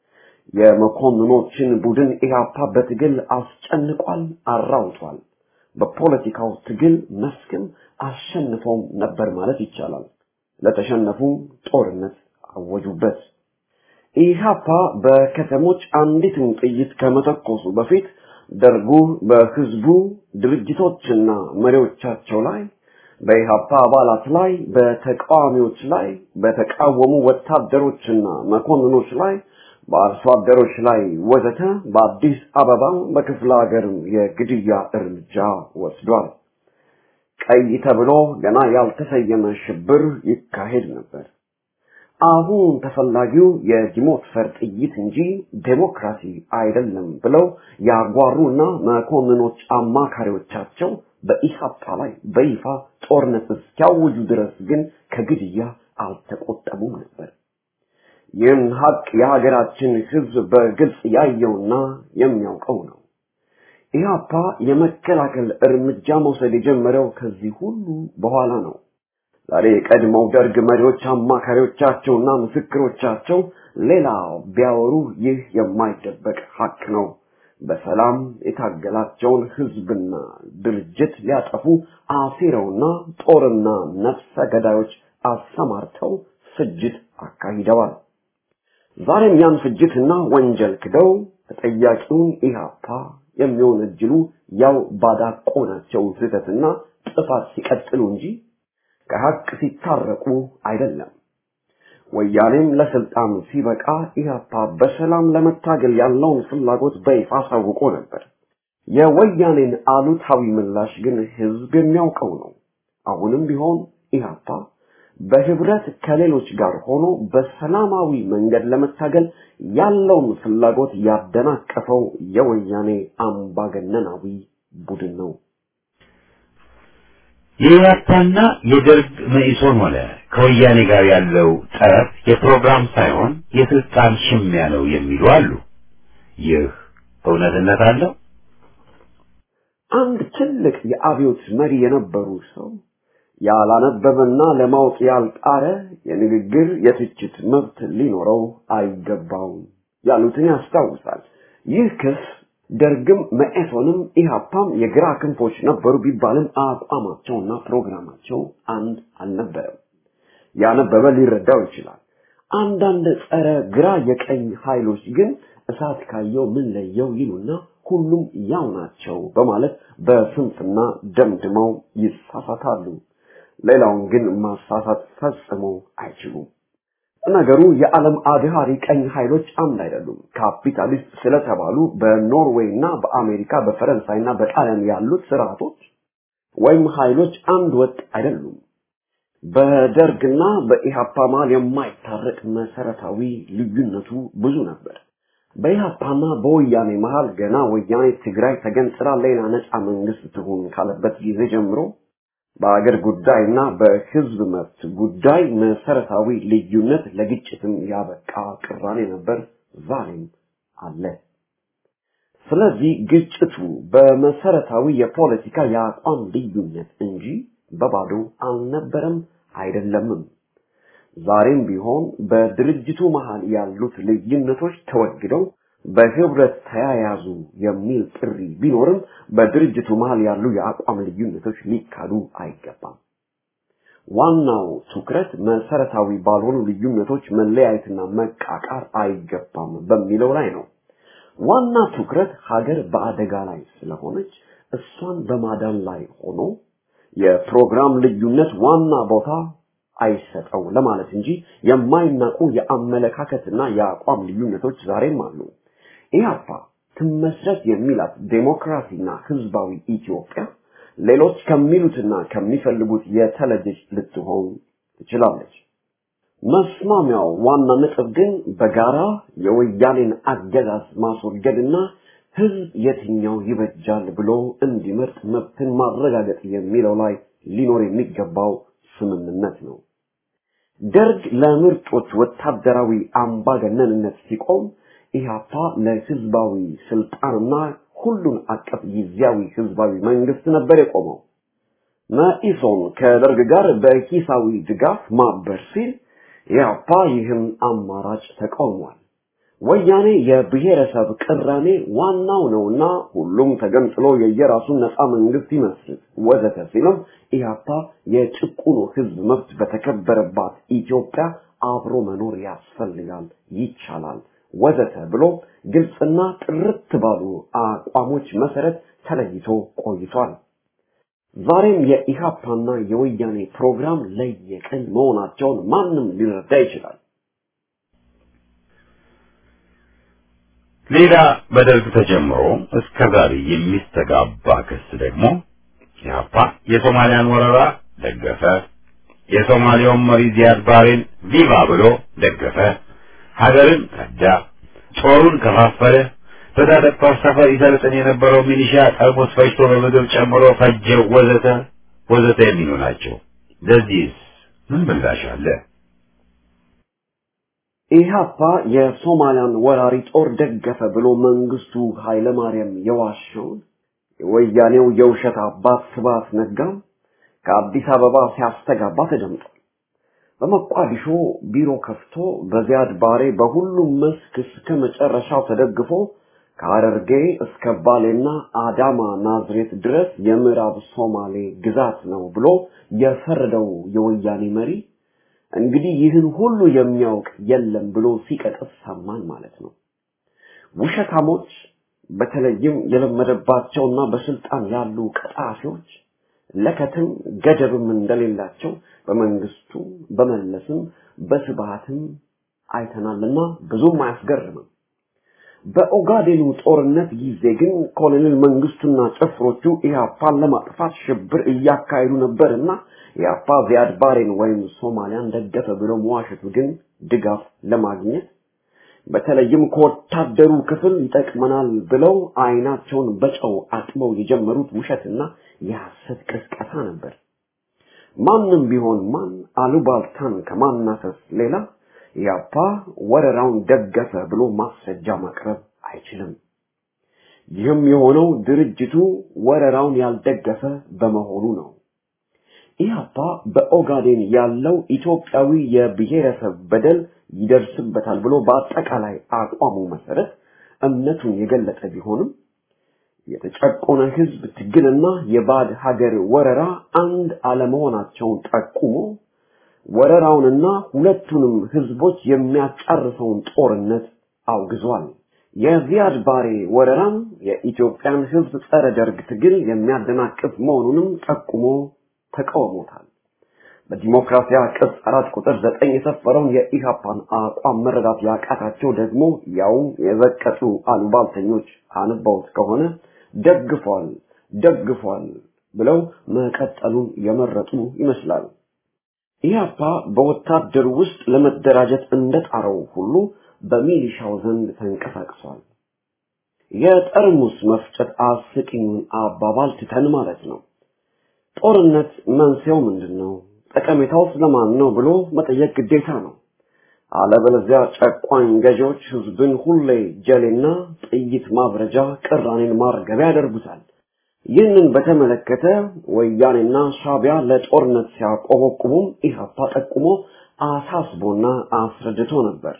የመኮንኖችን ቡድን ኢህአፓ በትግል አስጨንቋል፣ አራውጧል። በፖለቲካው ትግል መስክም አሸንፈውም ነበር ማለት ይቻላል። ለተሸነፉ ጦርነት አወጁበት። ኢህአፓ በከተሞች አንዲትን ጥይት ከመተኮሱ በፊት ደርጉ በህዝቡ ድርጅቶችና መሪዎቻቸው ላይ በኢህአፓ አባላት ላይ በተቃዋሚዎች ላይ በተቃወሙ ወታደሮችና መኮንኖች ላይ በአርሶ አደሮች ላይ ወዘተ በአዲስ አበባ በክፍለ ሀገርም የግድያ እርምጃ ወስዷል። ቀይ ተብሎ ገና ያልተሰየመ ሽብር ይካሄድ ነበር። አሁን ተፈላጊው የዲሞትፈር ጥይት እንጂ ዴሞክራሲ አይደለም ብለው ያጓሩና መኮንኖች አማካሪዎቻቸው በኢህአፓ ላይ በይፋ ጦርነት እስኪያውጁ ድረስ ግን ከግድያ አልተቆጠቡም ነበር። ይህን ሀቅ የሀገራችን ህዝብ በግልጽ ያየውና የሚያውቀው ነው። ኢህአፓ የመከላከል እርምጃ መውሰድ የጀመረው ከዚህ ሁሉ በኋላ ነው። ዛሬ የቀድሞው ደርግ መሪዎች አማካሪዎቻቸውና ምስክሮቻቸው ሌላ ቢያወሩ ይህ የማይደበቅ ሀቅ ነው። በሰላም የታገላቸውን ህዝብና ድርጅት ሊያጠፉ አሲረውና ጦርና ነፍሰ ገዳዮች አሰማርተው ፍጅት አካሂደዋል። ዛሬም ያን ፍጅትና ወንጀል ክደው ተጠያቂውን ኢህአፓ የሚወነጅሉ ያው ባዳቆናቸው ስህተትና ጥፋት ሲቀጥሉ እንጂ ከሀቅ ሲታረቁ አይደለም። ወያኔም ለስልጣን ሲበቃ ኢህአፓ በሰላም ለመታገል ያለውን ፍላጎት በይፋ አሳውቆ ነበር። የወያኔን አሉታዊ ምላሽ ግን ህዝብ የሚያውቀው ነው። አሁንም ቢሆን ኢህአፓ በህብረት ከሌሎች ጋር ሆኖ በሰላማዊ መንገድ ለመታገል ያለውን ፍላጎት ያደናቀፈው የወያኔ አምባገነናዊ ቡድን ነው። የኢህአፓና የደርግ መኢሶን ሆነ ከወያኔ ጋር ያለው ጠብ የፕሮግራም ሳይሆን የስልጣን ሽሚያ ነው የሚሉ አሉ። ይህ እውነትነት አለው? አንድ ትልቅ የአብዮት መሪ የነበሩ ሰው ያላነበበና ለማወቅ ያልጣረ የንግግር የትችት መብት ሊኖረው አይገባውም ያሉትን ያስታውሳል። ይህ ክስ ደርግም መኢሶንም ኢህአፓም የግራ ክንፎች ነበሩ ቢባልም አቋማቸውና ፕሮግራማቸው አንድ አልነበረም። ያነበበ ሊረዳው ይችላል። አንዳንድ ጸረ ግራ የቀኝ ኃይሎች ግን እሳት ካየው ምን ለየው ይሉና ሁሉም ያው ናቸው በማለት በስንፍና ደምድመው ይሳሳታሉ። ሌላውን ግን ማሳሳት ፈጽሞ አይችሉም። ነገሩ የዓለም አድሃሪ ቀኝ ኃይሎች አንድ አይደሉም። ካፒታሊስት ስለተባሉ በኖርዌይ እና በአሜሪካ በፈረንሳይ እና በጣሊያን ያሉት ስርዓቶች ወይም ኃይሎች አንድ ወጥ አይደሉም። በደርግና በኢሃፓ መሃል የማይታረቅ መሰረታዊ ልዩነቱ ብዙ ነበር። በኢሃፓና በወያኔ መሃል ገና ወያኔ ትግራይ ተገንጥላ ሌላ ነፃ መንግስት ትሁን ካለበት ጊዜ ጀምሮ በአገር ጉዳይና በህዝብ መብት ጉዳይ መሰረታዊ ልዩነት ለግጭትም ያበቃ ቅራኔ ነበር፣ ዛሬም አለ። ስለዚህ ግጭቱ በመሰረታዊ የፖለቲካ የአቋም ልዩነት እንጂ በባዶ አልነበረም አይደለምም። ዛሬም ቢሆን በድርጅቱ መሃል ያሉት ልዩነቶች ተወግደው በህብረት ተያያዙ የሚል ጥሪ ቢኖርም በድርጅቱ መሃል ያሉ የአቋም ልዩነቶች ሊካዱ አይገባም። ዋናው ትኩረት መሰረታዊ ባልሆኑ ልዩነቶች መለያየትና መቃቃር አይገባም በሚለው ላይ ነው። ዋና ትኩረት ሀገር በአደጋ ላይ ስለሆነች እሷን በማዳን ላይ ሆኖ የፕሮግራም ልዩነት ዋና ቦታ አይሰጠው ለማለት እንጂ የማይናቁ የአመለካከትና የአቋም ልዩነቶች ዛሬም አሉ። ኢህአፓ ትመስረት የሚላት ዴሞክራሲና ህዝባዊ ኢትዮጵያ ሌሎች ከሚሉትና ከሚፈልጉት የተለየች ልትሆን ትችላለች። መስማሚያው ዋና ነጥብ ግን በጋራ የወያኔን አገዛዝ ማስወገድና ህዝብ የትኛው ይበጃል ብሎ እንዲመርጥ መብትን ማረጋገጥ የሚለው ላይ ሊኖር የሚገባው ስምምነት ነው። ደርግ ለምርጦች ወታደራዊ አምባገነንነት ሲቆም ኢህአፓ ለህዝባዊ ስልጣንና ሁሉን አቀፍ ጊዜያዊ ህዝባዊ መንግስት ነበር የቆመው። መኢሶን ከደርግ ጋር በሂሳዊ ድጋፍ ማበር ሲል ኢህአፓ ይህን አማራጭ ተቃውሟል። ወያኔ የብሔረሰብ ቅራኔ ዋናው ነውና ሁሉም ተገንጥሎ የየራሱን ነፃ መንግስት ይመስርት ወዘተ ሲልም ኢህአፓ የጭቁኑ ህዝብ መብት በተከበረባት ኢትዮጵያ አብሮ መኖር ያስፈልጋል፣ ይቻላል ወዘተ ብሎ ግልጽና ጥርት ባሉ አቋሞች መሰረት ተለይቶ ቆይቷል። ዛሬም የኢሃፓና የወያኔ ፕሮግራም ለየቅል መሆናቸውን ማንም ሊረዳ ይችላል። ሌላ በደርግ ተጀምሮ እስከ ዛሬ የሚስተጋባ ክስ ደግሞ ኢህአፓ የሶማሊያን ወረራ ደገፈ፣ የሶማሊያውን መሪ ዚያድ ባሬን ቪቫ ብሎ ደገፈ፣ ሀገርን ከዳ፣ ጦሩን ከፋፈለ፣ በታጠቃው ሰፈር ይሰለጥን የነበረው ሚሊሻ ጠርሙስ ፈጅቶ በምግብ ጨምሮ ፈጀው፣ ወዘተ ወዘተ የሚሉ ናቸው። ለዚህስ ምን ምላሽ አለ? ኢህአፓ የሶማሊያን ወራሪ ጦር ደገፈ ብሎ መንግስቱ ኃይለማርያም የዋሸውን የወያኔው የውሸት አባት ስብሐት ነጋም ከአዲስ አበባ ሲያስተጋባ ተደምጧል። በመቋዲሾ ቢሮ ከፍቶ በዚያድ ባሬ በሁሉም መስክ እስከ መጨረሻው ተደግፎ ከሐረርጌ እስከ ባሌና አዳማ ናዝሬት ድረስ የምዕራብ ሶማሌ ግዛት ነው ብሎ የፈረደው የወያኔ መሪ እንግዲህ ይህን ሁሉ የሚያውቅ የለም ብሎ ሲቀጥፍ ሰማን ማለት ነው። ውሸታሞች በተለይም የለመደባቸውና በስልጣን ያሉ ቀጣፊዎች ለከትም ገደብም እንደሌላቸው በመንግስቱ በመለስም በስብሃትም አይተናልና ብዙም አያስገርምም። በኦጋዴኑ ጦርነት ጊዜ ግን ኮሎኔል መንግስቱና ጭፍሮቹ ኢህአፓን ለማጥፋት ሽብር እያካሄዱ ነበርና ኢህአፓ ዚያድ ባሬን ወይም ሶማሊያን ደገፈ ብሎ መዋሸቱ ግን ድጋፍ ለማግኘት በተለይም ከወታደሩ ክፍል ይጠቅመናል ብለው አይናቸውን በጨው አጥበው የጀመሩት ውሸትና የሐሰት ቅስቀሳ ነበር። ማንም ቢሆን ማን አሉባልታን ከማናፈስ ሌላ ኢህአፓ ወረራውን ደገፈ ብሎ ማስረጃ ማቅረብ አይችልም። ይህም የሆነው ድርጅቱ ወረራውን ያልደገፈ በመሆኑ ነው። ኢህአፓ በኦጋዴን ያለው ኢትዮጵያዊ የብሔረሰብ በደል ይደርስበታል ብሎ በአጠቃላይ አቋሙ መሰረት እምነቱን የገለጠ ቢሆንም የተጨቆነ ህዝብ ትግልና የባዕድ ሀገር ወረራ አንድ አለመሆናቸውን ጠቁሞ ወረራውንና ሁለቱንም ህዝቦች የሚያጫርሰውን ጦርነት አውግዟል። የዚያድ ባሬ ወረራም የኢትዮጵያን ህዝብ ጸረ ደርግ ትግል የሚያደናቅፍ መሆኑንም ጠቁሞ ተቃውሞታል። በዲሞክራሲያ ቅጽ አራት ቁጥር ዘጠኝ የሰፈረውን የኢሃፓን አቋም መረዳት ያቃታቸው ደግሞ ያውም የዘቀጡ አሉባልተኞች አንባውት ከሆነ ደግፏል ደግፏል ብለው መቀጠሉን የመረጡ ይመስላል። ኢህአፓ በወታደር ውስጥ ለመደራጀት እንደጣረው ሁሉ በሚሊሻው ዘንድ ተንቀሳቅሷል። የጠርሙስ መፍጨት አስቂኙን አባባል ትተን ማለት ነው። ጦርነት መንስኤው ምንድን ነው? ጠቀሜታው ስለማን ነው ብሎ መጠየቅ ግዴታ ነው። አለበለዚያ ጨቋኝ ገዢዎች ህዝብን ሁሌ ጀሌና ጥይት ማብረጃ፣ ቅራኔን ማርገቢያ ያደርጉታል። ይህንን በተመለከተ ወያኔና ሻቢያ ለጦርነት ሲያቆበቁቡም ኢህአፓ ጠቁሞ አሳስቦና አስረድቶ ነበር።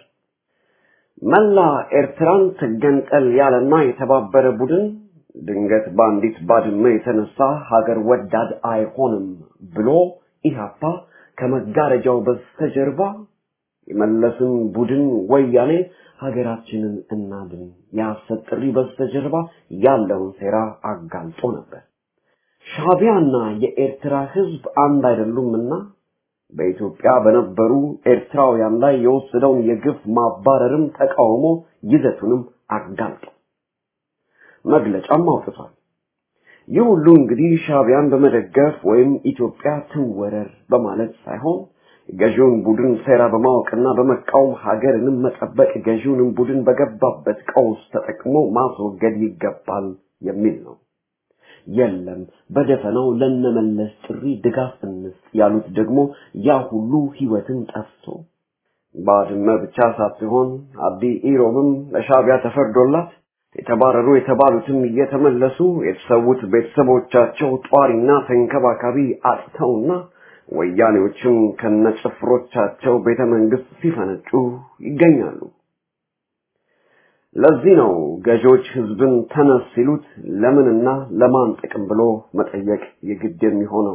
መላ ኤርትራን ትገንጠል ያለና የተባበረ ቡድን ድንገት በአንዲት ባድመ የተነሳ ሀገር ወዳድ አይሆንም ብሎ ኢህአፓ ከመጋረጃው በስተጀርባ የመለስን ቡድን ወያኔ ሀገራችንን እናድን የሐሰት ጥሪ በስተጀርባ ያለውን ሴራ አጋልጦ ነበር። ሻቢያና የኤርትራ ህዝብ አንድ አይደሉምና በኢትዮጵያ በነበሩ ኤርትራውያን ላይ የወሰደውን የግፍ ማባረርም ተቃውሞ ይዘቱንም አጋልጦ መግለጫም አውጥቷል። ይህ ሁሉ እንግዲህ ሻቢያን በመደገፍ ወይም ኢትዮጵያ ትወረር በማለት ሳይሆን ገዢውን ቡድን ሴራ በማወቅና በመቃወም ሀገርንም መጠበቅ ገዢውንም ቡድን በገባበት ቀውስ ተጠቅሞ ማስወገድ ይገባል የሚል ነው። የለም በደፈናው ለነመለስ ጥሪ ድጋፍ እንስጥ ያሉት ደግሞ ያ ሁሉ ህይወትን ጠፍቶ ባድመ ብቻ ሳትሆን አዲ ኢሮብም ለሻቢያ ተፈርዶላት የተባረሩ የተባሉትም እየተመለሱ የተሰዉት ቤተሰቦቻቸው ጧሪና ተንከባካቢ አጥተውና ወያኔዎችም ከነጭፍሮቻቸው ቤተ መንግስት ሲፈነጩ ይገኛሉ። ለዚህ ነው ገዢዎች ህዝብን ተነስ ሲሉት ለምንና ለማን ጥቅም ብሎ መጠየቅ የግድ የሚሆነው።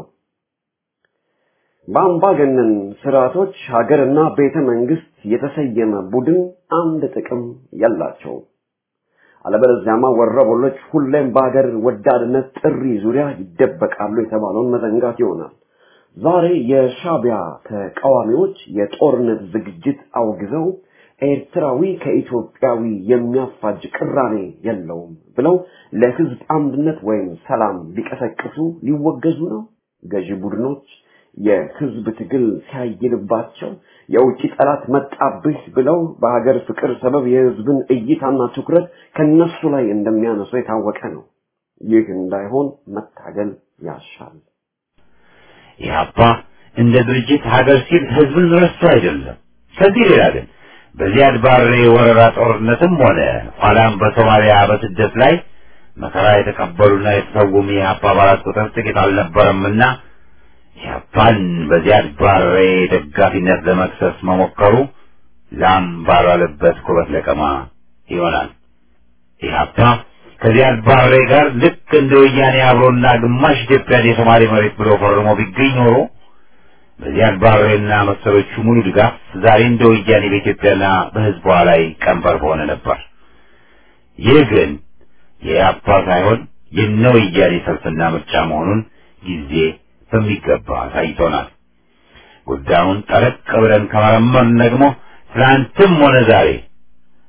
በአምባገነን ስርዓቶች ሀገርና ቤተ መንግስት የተሰየመ ቡድን አንድ ጥቅም የላቸውም። አለበለዚያማ ወረበሎች ሁሌም በሀገር ወዳድነት ጥሪ ዙሪያ ይደበቃሉ የተባለውን መዘንጋት ይሆናል። ዛሬ የሻቢያ ተቃዋሚዎች የጦርነት ዝግጅት አውግዘው ኤርትራዊ ከኢትዮጵያዊ የሚያፋጅ ቅራኔ የለውም ብለው ለህዝብ አንድነት ወይም ሰላም ሊቀሰቅሱ ሊወገዙ ነው። ገዢ ቡድኖች የህዝብ ትግል ሲያይልባቸው የውጭ ጠላት መጣብህ ብለው በሀገር ፍቅር ሰበብ የህዝብን እይታና ትኩረት ከነሱ ላይ እንደሚያነሱ የታወቀ ነው። ይህ እንዳይሆን መታገል ያሻል። ኢህአፓ እንደ ድርጅት ሀገር ሲል ህዝብን ረስቶ አይደለም። ከዚህ ሌላ ግን በዚያድ ባሬ ወረራ ጦርነትም ሆነ ኋላም በሶማሊያ በስደት ላይ መከራ የተቀበሉና የተሰውም የኢህአፓ አባላት ቁጥር ጥቂት አልነበረምና ኢህአፓን በዚያድ ባሬ ደጋፊነት ለመክሰስ መሞከሩ ላም ባልዋለበት ኩበት ለቀማ ይሆናል። ኢህአፓ ከዚያድ ባሬ ጋር ልክ እንደ ወያኔ አብሮና ግማሽ ኢትዮጵያን የሶማሌ መሬት ብሎ ፈርሞ ቢገኝ ኖሮ በዚያድ ባሬና መሰሎቹ ሙሉ ድጋፍ ዛሬ እንደ ወያኔ በኢትዮጵያና በህዝቧ ላይ ቀንበር በሆነ ነበር። ይህ ግን የኢህአፓ ሳይሆን የነ ወያኔ ሰልፍና ምርጫ መሆኑን ጊዜ በሚገባ አሳይቶናል። ጉዳዩን ጠለቅ ብለን ከመረመርን ደግሞ ትናንትም ሆነ ዛሬ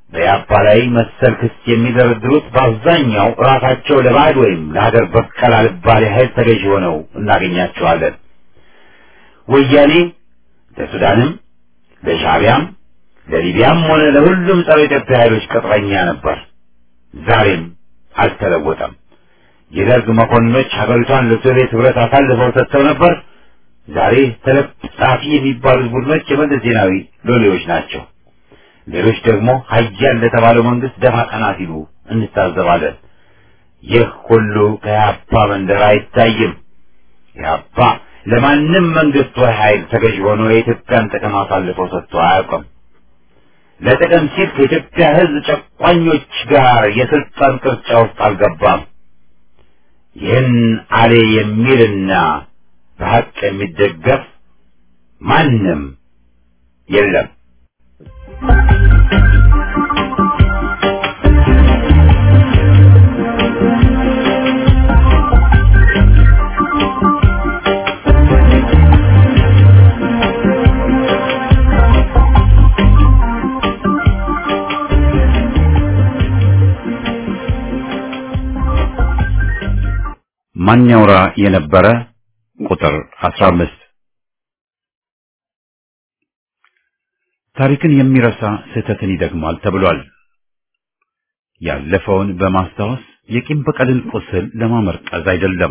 በያፓ ላይ መሰል ክስ የሚደረድሩት በአብዛኛው ራሳቸው ለባዕድ ወይም ለሀገር በቀል አልባሌ ኃይል ተገዥ ሆነው እናገኛቸዋለን። ወያኔ ለሱዳንም፣ ለሻዕቢያም፣ ለሊቢያም ሆነ ለሁሉም ጸረ ኢትዮጵያ ኃይሎች ቅጥረኛ ነበር። ዛሬም አልተለወጠም። የደርግ መኮንኖች ሀገሪቷን ለሶቪየት ህብረት አሳልፈው ሰጥተው ነበር። ዛሬ ተለጣፊ የሚባሉት ቡድኖች የመለስ ዜናዊ ሎሌዎች ናቸው። ሌሎች ደግሞ ሀያል ለተባለው መንግስት ደፋ ቀና ሲሉ እንታዘባለን። ይህ ሁሉ ከኢህአፓ መንደር አይታይም። ኢህአፓ ለማንም መንግስት ወይ ኃይል ተገዥ ሆኖ የኢትዮጵያን ጥቅም አሳልፈው ሰጥቶ አያውቅም። ለጥቅም ሲል ከኢትዮጵያ ህዝብ ጨቋኞች ጋር የስልጣን ቅርጫ ውስጥ አልገባም። ይህን አሌ የሚልና በሀቅ የሚደገፍ ማንም የለም። ማን ያውራ የነበረ ቁጥር 15 ታሪክን የሚረሳ ስህተትን ይደግማል ተብሏል። ያለፈውን በማስታወስ የቂም በቀልን ቁስል ለማመርቀዝ አይደለም።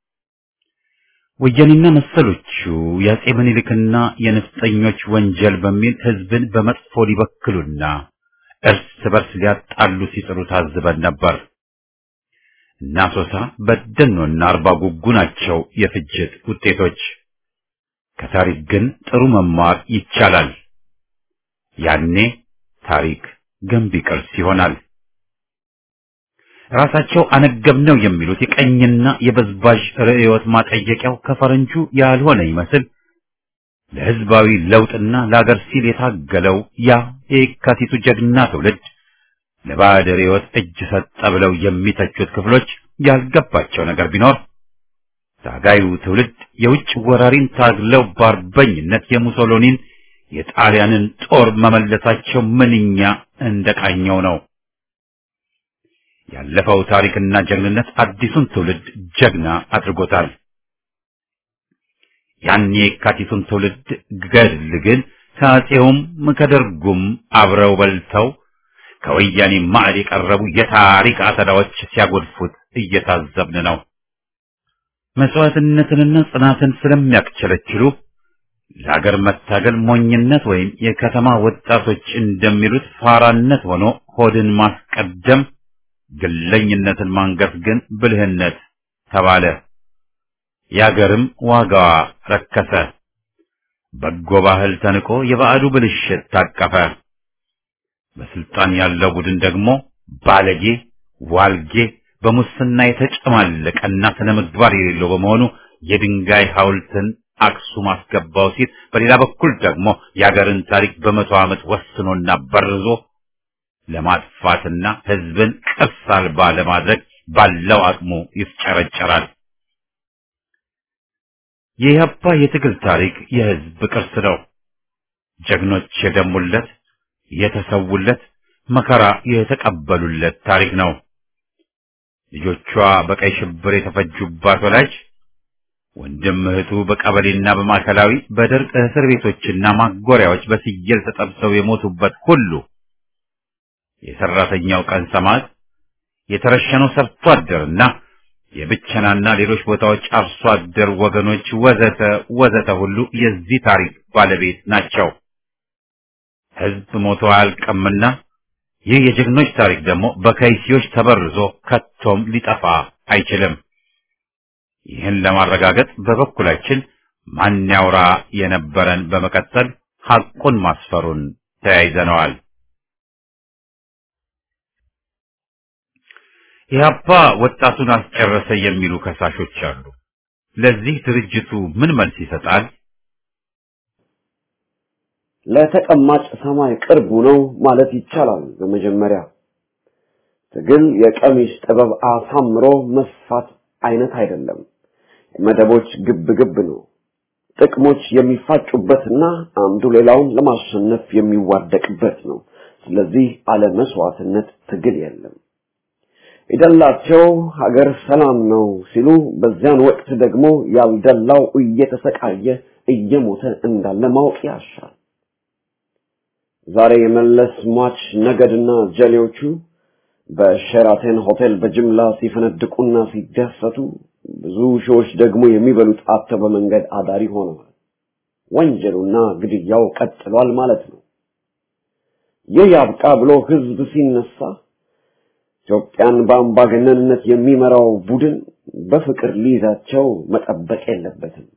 ወያኔና መሰሎቹ የአጼ ምኒልክና የነፍጠኞች ወንጀል በሚል ህዝብን በመጥፎ ሊበክሉና እርስ በርስ ሊያጣሉ ሲጥሩ ታዝበን ነበር። እና ሶሳ በደኖና አርባ ጉጉ ናቸው የፍጅት ውጤቶች። ከታሪክ ግን ጥሩ መማር ይቻላል። ያኔ ታሪክ ገንቢ ቅርስ ይሆናል። ራሳቸው አነገብነው የሚሉት የቀኝና የበዝባዥ ርዕዮት ማጠየቂያው ከፈረንጁ ያልሆነ ይመስል ለህዝባዊ ለውጥና ለአገር ሲል የታገለው ያ የካቲቱ ጀግና ትውልድ ለባዕድ ርዕዮት እጅ ሰጠ ብለው የሚተቹት ክፍሎች ያልገባቸው ነገር ቢኖር ታጋዩ ትውልድ የውጭ ወራሪን ታግለው በአርበኝነት የሙሶሎኒን የጣሊያንን ጦር መመለሳቸው ምንኛ እንደቃኘው ነው። ያለፈው ታሪክና ጀግንነት አዲሱን ትውልድ ጀግና አድርጎታል። ያን የካቲቱን ትውልድ ገድል ግን ከአፄውም ከደርጉም አብረው በልተው ከወያኔ ማዕድ የቀረቡ የታሪክ አሰዳዎች ሲያጎድፉት እየታዘብን ነው። መስዋዕትነትንና ጽናትን ስለሚያክቸለችሉ ለሀገር መታገል ሞኝነት ወይም የከተማ ወጣቶች እንደሚሉት ፋራነት ሆኖ ሆድን ማስቀደም፣ ግለኝነትን ማንገፍ ግን ብልህነት ተባለ። የአገርም ዋጋዋ ረከሰ። በጎ ባህል ተንቆ የባዕዱ ብልሽት ታቀፈ። በስልጣን ያለው ቡድን ደግሞ ባለጌ፣ ዋልጌ፣ በሙስና የተጨማለቀና ስነ ምግባር የሌለው በመሆኑ የድንጋይ ሐውልትን አክሱም አስገባው ሲል፣ በሌላ በኩል ደግሞ የአገርን ታሪክ በመቶ ዓመት ወስኖና በርዞ ለማጥፋትና ሕዝብን ቅርስ አልባ ለማድረግ ባለው አቅሙ ይፍጨረጨራል። የኢህአፓ የትግል ታሪክ የሕዝብ ቅርስ ነው። ጀግኖች የደሙለት የተሰውለት መከራ የተቀበሉለት ታሪክ ነው። ልጆቿ በቀይ ሽብር የተፈጁባት ወላጅ ወንድም እህቱ በቀበሌና በማዕከላዊ በደርቅ እስር ቤቶችና ማጎሪያዎች በስየል ተጠብሰው የሞቱበት ሁሉ የሰራተኛው ቀን ሰማዕት የተረሸነው ሰርቶ አደርና የብቸናና ሌሎች ቦታዎች አርሶ አደር ወገኖች ወዘተ ወዘተ ሁሉ የዚህ ታሪክ ባለቤት ናቸው። ሕዝብ ሞቶ አያልቅምና ይህ የጀግኖች ታሪክ ደግሞ በከይሲዎች ተበርዞ ከቶም ሊጠፋ አይችልም። ይህን ለማረጋገጥ በበኩላችን ማን ያውራ የነበረን በመቀጠል ሐቁን ማስፈሩን ተያይዘነዋል። ኢህአፓ ወጣቱን አስጨረሰ የሚሉ ከሳሾች አሉ። ለዚህ ድርጅቱ ምን መልስ ይሰጣል? ለተቀማጭ ሰማይ ቅርቡ ነው ማለት ይቻላል። በመጀመሪያ ትግል የቀሚስ ጥበብ አሳምሮ መስፋት አይነት አይደለም። መደቦች ግብ ግብ ነው። ጥቅሞች የሚፋጩበትና አንዱ ሌላውን ለማሸነፍ የሚዋደቅበት ነው። ስለዚህ አለ መስዋዕትነት ትግል የለም። የደላቸው ሀገር ሰላም ነው ሲሉ በዚያን ወቅት ደግሞ ያልደላው እየተሰቃየ እየሞተ እንዳለ ማወቅ ያሻል። ዛሬ የመለስ ሟች ነገድና ጀሌዎቹ በሸራተን ሆቴል በጅምላ ሲፈነድቁና ሲደሰቱ ብዙ ሺዎች ደግሞ የሚበሉት አጥተው በመንገድ አዳሪ ሆነዋል። ወንጀሉና ግድያው ቀጥሏል ማለት ነው። ይህ ያብቃ ብሎ ህዝብ ሲነሳ ኢትዮጵያን በአምባገነንነት የሚመራው ቡድን በፍቅር ሊይዛቸው መጠበቅ የለበትም።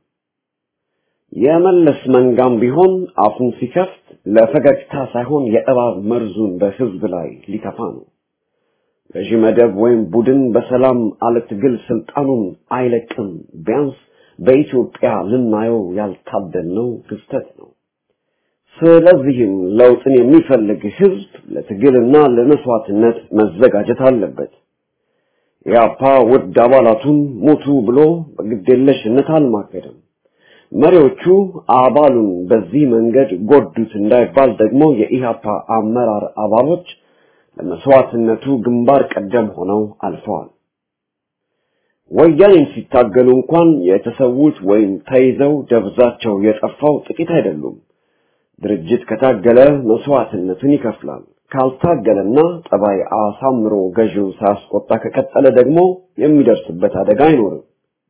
የመለስ መንጋም ቢሆን አፉን ሲከፍት ለፈገግታ ሳይሆን የእባብ መርዙን በህዝብ ላይ ሊተፋ ነው። ገዢ መደብ ወይም ቡድን በሰላም አለ ትግል ስልጣኑን አይለቅም። ቢያንስ በኢትዮጵያ ልናየው ያልታደልነው ክስተት ነው። ስለዚህም ለውጥን የሚፈልግ ህዝብ ለትግልና ለመስዋዕትነት መዘጋጀት አለበት። ኢህአፓ ውድ አባላቱን ሞቱ ብሎ በግዴለሽነት አልማገደም። መሪዎቹ አባሉን በዚህ መንገድ ጎዱት እንዳይባል ደግሞ የኢህአፓ አመራር አባሎች ለመስዋዕትነቱ ግንባር ቀደም ሆነው አልፈዋል። ወያኔን ሲታገሉ እንኳን የተሰዉት ወይም ተይዘው ደብዛቸው የጠፋው ጥቂት አይደሉም። ድርጅት ከታገለ መስዋዕትነትን ይከፍላል። ካልታገለና ጠባይ አሳምሮ ገዢው ሳያስቆጣ ከቀጠለ ደግሞ የሚደርስበት አደጋ አይኖርም።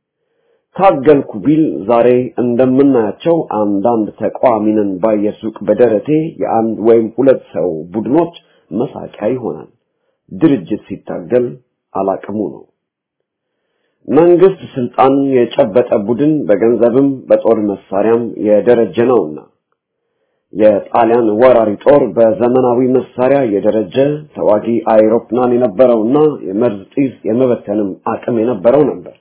ታገልኩ ቢል ዛሬ እንደምናያቸው አንዳንድ ተቃዋሚንን ባየሱቅ በደረቴ የአንድ ወይም ሁለት ሰው ቡድኖች መሳቂያ ይሆናል። ድርጅት ሲታገል አላቅሙ ነው። መንግስት ስልጣን የጨበጠ ቡድን በገንዘብም በጦር መሳሪያም የደረጀ ነውና የጣሊያን ወራሪ ጦር በዘመናዊ መሳሪያ የደረጀ ተዋጊ አይሮፕላን የነበረውና የመርዝ ጢስ የመበተንም አቅም የነበረው ነበር።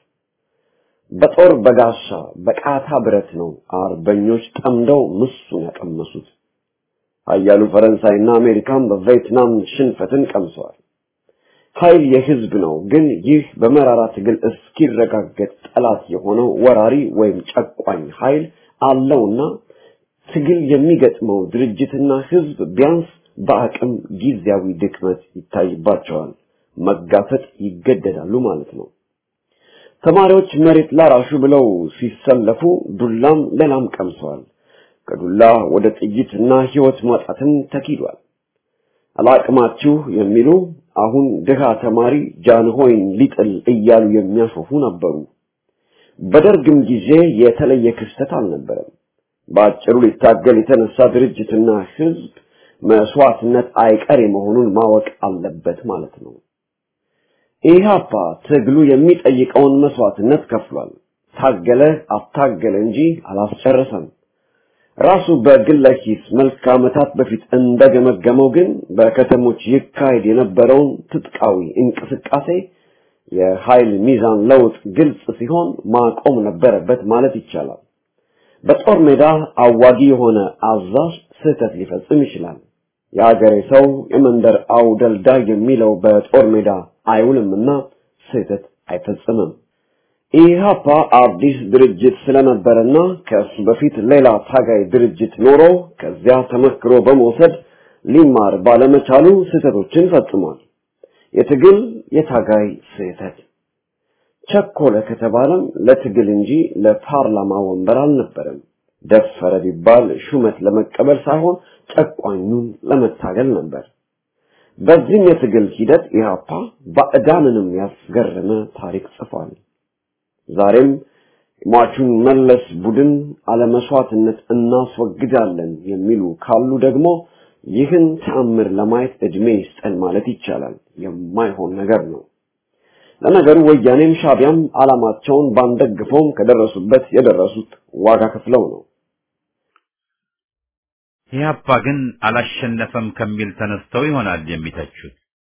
በጦር በጋሻ በቃታ ብረት ነው አርበኞች ጠምደው ምሱን ያቀመሱት። ኃያሉ ፈረንሳይና አሜሪካን በቪየትናም ሽንፈትን ቀምሰዋል። ኃይል የህዝብ ነው። ግን ይህ በመራራ ትግል እስኪረጋገጥ ጠላት የሆነው ወራሪ ወይም ጨቋኝ ኃይል አለውና ትግል የሚገጥመው ድርጅትና ህዝብ ቢያንስ በአቅም ጊዜያዊ ድክመት ይታይባቸዋል፣ መጋፈጥ ይገደዳሉ ማለት ነው። ተማሪዎች መሬት ላራሹ ብለው ሲሰለፉ ዱላም ሌላም ቀምሰዋል። ከዱላ ወደ ጥይትና ህይወት ማጣትን ተኪዷል። አላቅማችሁ የሚሉ አሁን ድሃ ተማሪ ጃንሆይን ሊጥል እያሉ የሚያሾፉ ነበሩ። በደርግም ጊዜ የተለየ ክስተት አልነበረም። በአጭሩ ሊታገል የተነሳ ድርጅትና ህዝብ መስዋዕትነት አይቀሬ መሆኑን ማወቅ አለበት ማለት ነው። ኢህአፓ ትግሉ የሚጠይቀውን መስዋዕትነት ከፍሏል። ታገለ አታገለ እንጂ አላስጨረሰም። ራሱ በግለ ኪስ መልክ ዓመታት በፊት እንደገመገመው ግን በከተሞች ይካሄድ የነበረውን ትጥቃዊ እንቅስቃሴ የኃይል ሚዛን ለውጥ ግልጽ ሲሆን ማቆም ነበረበት ማለት ይቻላል። በጦር ሜዳ አዋጊ የሆነ አዛዥ ስህተት ሊፈጽም ይችላል። የአገሬ ሰው የመንደር አውደልዳይ የሚለው በጦር ሜዳ አይውልምና ስህተት አይፈጽምም። ኢህአፓ አዲስ ድርጅት ስለነበረና ከእሱ በፊት ሌላ ታጋይ ድርጅት ኖሮ ከዚያ ተመክሮ በመውሰድ ሊማር ባለመቻሉ ስህተቶችን ፈጽሟል። የትግል የታጋይ ስህተት ቸኮለ ከተባለም ለትግል እንጂ ለፓርላማ ወንበር አልነበረም። ደፈረ ቢባል ሹመት ለመቀበል ሳይሆን ጨቋኙን ለመታገል ነበር። በዚህም የትግል ሂደት ኢህአፓ ባዕዳንንም ያስገረመ ታሪክ ጽፏል። ዛሬም ሟቹን መለስ ቡድን አለመስዋዕትነት እናስወግዳለን የሚሉ ካሉ ደግሞ ይህን ተአምር ለማየት እድሜ ይስጠን ማለት ይቻላል። የማይሆን ነገር ነው። ለነገሩ ወያኔም ሻቢያም ዓላማቸውን ባንደግፈውም ከደረሱበት የደረሱት ዋጋ ከፍለው ነው። ኢህአፓ ግን አላሸነፈም ከሚል ተነስተው ይሆናል የሚተቹት።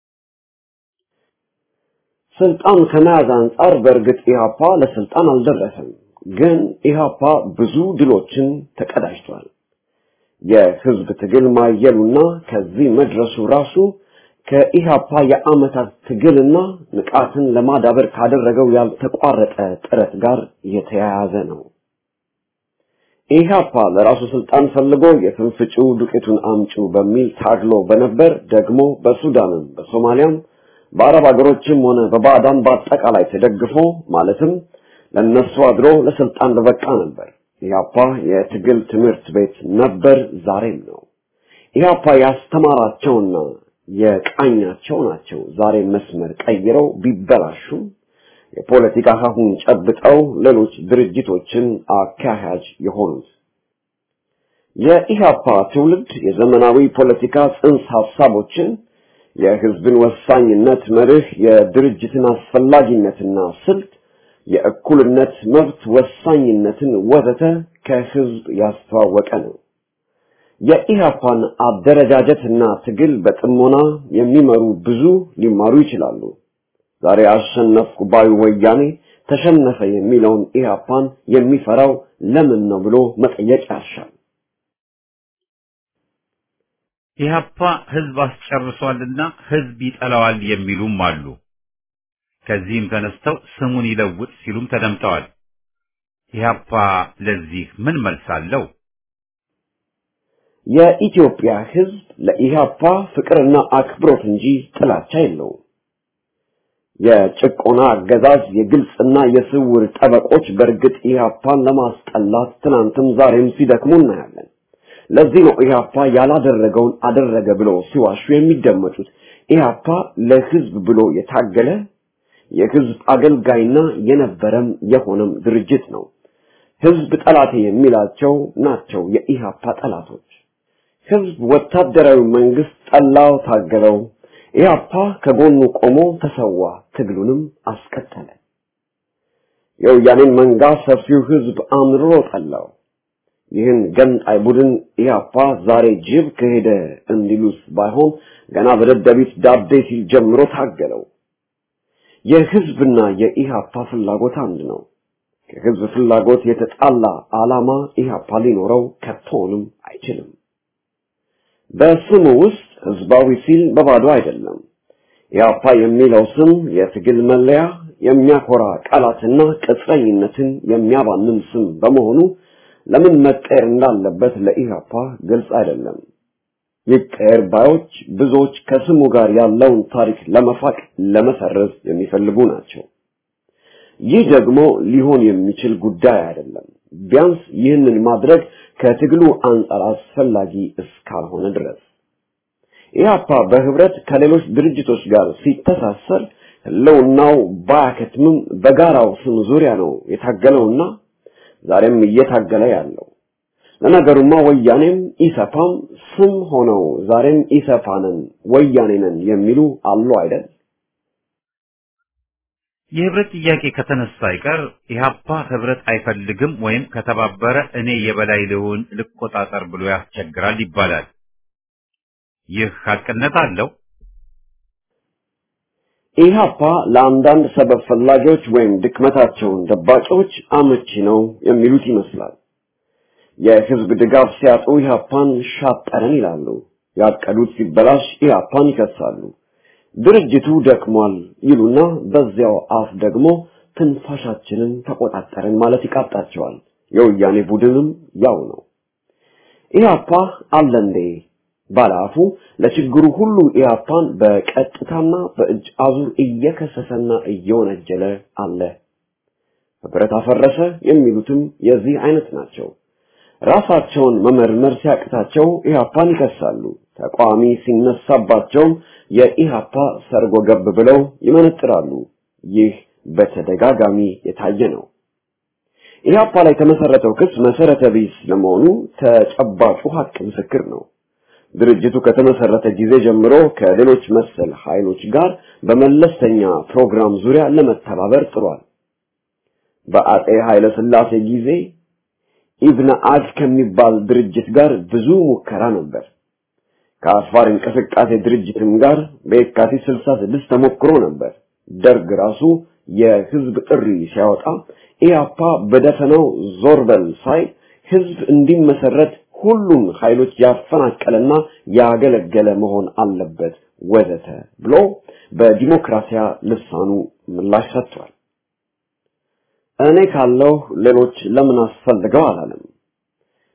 ስልጣን ከመያዝ አንጻር በእርግጥ ኢህአፓ ለስልጣን አልደረሰም። ግን ኢህአፓ ብዙ ድሎችን ተቀዳጅቷል። የህዝብ ትግል ማየሉና ከዚህ መድረሱ ራሱ ከኢህአፓ የአመታት ትግልና ንቃትን ለማዳበር ካደረገው ያልተቋረጠ ጥረት ጋር የተያያዘ ነው። ኢህአፓ ለራሱ ስልጣን ፈልጎ የትንፍጩ ዱቄቱን አምጩ በሚል ታግሎ በነበር ደግሞ በሱዳንም በሶማሊያም በአረብ ሀገሮችም ሆነ በባዕዳን በአጠቃላይ ተደግፎ ማለትም ለነሱ አድሮ ለስልጣን በበቃ ነበር። ኢህአፓ የትግል ትምህርት ቤት ነበር፣ ዛሬም ነው። ኢህአፓ ያስተማራቸውና የቃኛቸው ናቸው ዛሬ መስመር ቀይረው ቢበላሹም የፖለቲካ ሀሁን ጨብጠው ሌሎች ድርጅቶችን አካሄጅ የሆኑት የኢህአፓ ትውልድ የዘመናዊ ፖለቲካ ጽንሰ ሀሳቦችን የህዝብን ወሳኝነት መርህ፣ የድርጅትን አስፈላጊነትና ስልት፣ የእኩልነት መብት ወሳኝነትን ወዘተ ከህዝብ ያስተዋወቀ ነው። የኢህአፓን አደረጃጀትና ትግል በጥሞና የሚመሩ ብዙ ሊማሩ ይችላሉ። ዛሬ አሸነፍኩ ባዩ ወያኔ ተሸነፈ የሚለውን ኢህአፓን የሚፈራው ለምን ነው ብሎ መጠየቅ ያሻል። ኢህአፓ ህዝብ አስጨርሷልና ህዝብ ይጠላዋል የሚሉም አሉ። ከዚህም ተነስተው ስሙን ይለውጥ ሲሉም ተደምጠዋል። ኢህአፓ ለዚህ ምን መልስ አለው? የኢትዮጵያ ህዝብ ለኢህአፓ ፍቅርና አክብሮት እንጂ ጥላቻ የለውም። የጭቆና አገዛዝ የግልጽና የስውር ጠበቆች በእርግጥ ኢህአፓን ለማስጠላት ትናንትም ዛሬም ሲደክሙ እናያለን። ለዚህ ነው ኢህአፓ ያላደረገውን አደረገ ብሎ ሲዋሹ የሚደመጡት። ኢህአፓ ለህዝብ ብሎ የታገለ የህዝብ አገልጋይና የነበረም የሆነም ድርጅት ነው። ህዝብ ጠላቴ የሚላቸው ናቸው የኢህአፓ ጠላቶች። ህዝብ ወታደራዊ መንግስት ጠላው፣ ታገለው። ኢህአፓ ከጎኑ ቆሞ ተሰዋ፣ ትግሉንም አስቀጠለ። የወያኔን መንጋ ሰፊው ህዝብ አምርሮ ጠላው። ይህን ገንጣይ ቡድን ኢህአፓ ዛሬ ጅብ ከሄደ እንዲሉስ ባይሆን ገና በደደቢት ዳቤ ሲል ጀምሮ ታገለው። የህዝብና የኢህአፓ ፍላጎት አንድ ነው። ከህዝብ ፍላጎት የተጣላ ዓላማ ኢህአፓ ሊኖረው ከቶንም አይችልም። በስሙ ውስጥ ህዝባዊ ሲል በባዶ አይደለም። ኢህአፓ የሚለው ስም የትግል መለያ፣ የሚያኮራ ቃላትና ቅጥረኝነትን የሚያባንን ስም በመሆኑ ለምን መቀየር እንዳለበት ለኢህአፓ ግልጽ አይደለም። ይቀየር ባዮች ብዙዎች ከስሙ ጋር ያለውን ታሪክ ለመፋቅ ለመሰረዝ የሚፈልጉ ናቸው። ይህ ደግሞ ሊሆን የሚችል ጉዳይ አይደለም። ቢያንስ ይህንን ማድረግ ከትግሉ አንጻር አስፈላጊ እስካልሆነ ድረስ ኢህአፓ በህብረት ከሌሎች ድርጅቶች ጋር ሲተሳሰር ህልውናው ባያከትምም በጋራው ስም ዙሪያ ነው የታገለውና ዛሬም እየታገለ ያለው። ለነገሩማ ወያኔም ኢሰፓም ስም ሆነው ዛሬም ኢሰፓንን ወያኔንን የሚሉ አሉ አይደል? የህብረት ጥያቄ ከተነሳ አይቀር ኢህአፓ ህብረት አይፈልግም ወይም ከተባበረ እኔ የበላይ ልሁን ልቆጣጠር ብሎ ያስቸግራል ይባላል። ይህ ሀቅነት አለው? ኢህአፓ ለአንዳንድ ሰበብ ፈላጊዎች ወይም ድክመታቸውን ደባቂዎች አመቺ ነው የሚሉት ይመስላል። የህዝብ ድጋፍ ሲያጡ ኢህአፓን ሻጠረን ይላሉ። ያቀዱት ሲበላሽ ኢህአፓን ይከሳሉ። ድርጅቱ ደክሟል ይሉና በዚያው አፍ ደግሞ ትንፋሻችንን ተቆጣጠርን ማለት ይቃጣቸዋል። የወያኔ ቡድንም ያው ነው። ኢህአፓ አለ እንዴ ባለአፉ ለችግሩ ሁሉ ኢህአፓን በቀጥታና በእጅ አዙር እየከሰሰና እየወነጀለ አለ። ህብረት አፈረሰ የሚሉትም የዚህ አይነት ናቸው። ራሳቸውን መመርመር ሲያቅታቸው ኢህአፓን ይከሳሉ። ተቃዋሚ ሲነሳባቸውም የኢህአፓ ሰርጎ ገብ ብለው ይመነጥራሉ። ይህ በተደጋጋሚ የታየ ነው። ኢህአፓ ላይ የተመሰረተው ክስ መሰረተ ቢስ ለመሆኑ ተጨባጩ ሀቅ ምስክር ነው። ድርጅቱ ከተመሰረተ ጊዜ ጀምሮ ከሌሎች መሰል ኃይሎች ጋር በመለስተኛ ፕሮግራም ዙሪያ ለመተባበር ጥሯል። በአጼ ኃይለ ሥላሴ ጊዜ ኢብነ አግ ከሚባል ድርጅት ጋር ብዙ ሙከራ ነበር። ከአፋር እንቅስቃሴ ድርጅትም ጋር በየካቲት 66 ተሞክሮ ነበር። ደርግ ራሱ የህዝብ ጥሪ ሲያወጣ ኢያፓ በደፈናው ዞር በል ሳይ ህዝብ እንዲመሰረት ሁሉም ኃይሎች ያፈናቀለና ያገለገለ መሆን አለበት ወዘተ ብሎ በዲሞክራሲያ ልሳኑ ምላሽ ሰጥቷል። እኔ ካለው ሌሎች ለምን አስፈልገው አላለም።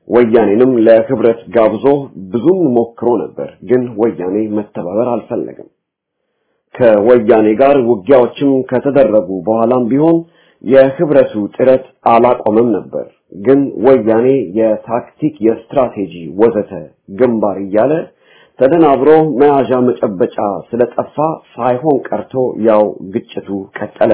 ወያኔንም ለህብረት ጋብዞ ብዙም ሞክሮ ነበር፣ ግን ወያኔ መተባበር አልፈለገም። ከወያኔ ጋር ውጊያዎችም ከተደረጉ በኋላም ቢሆን የህብረቱ ጥረት አላቆመም ነበር። ግን ወያኔ የታክቲክ፣ የስትራቴጂ ወዘተ ግንባር እያለ ተደናብሮ መያዣ መጨበጫ ስለጠፋ ሳይሆን ቀርቶ ያው ግጭቱ ቀጠለ።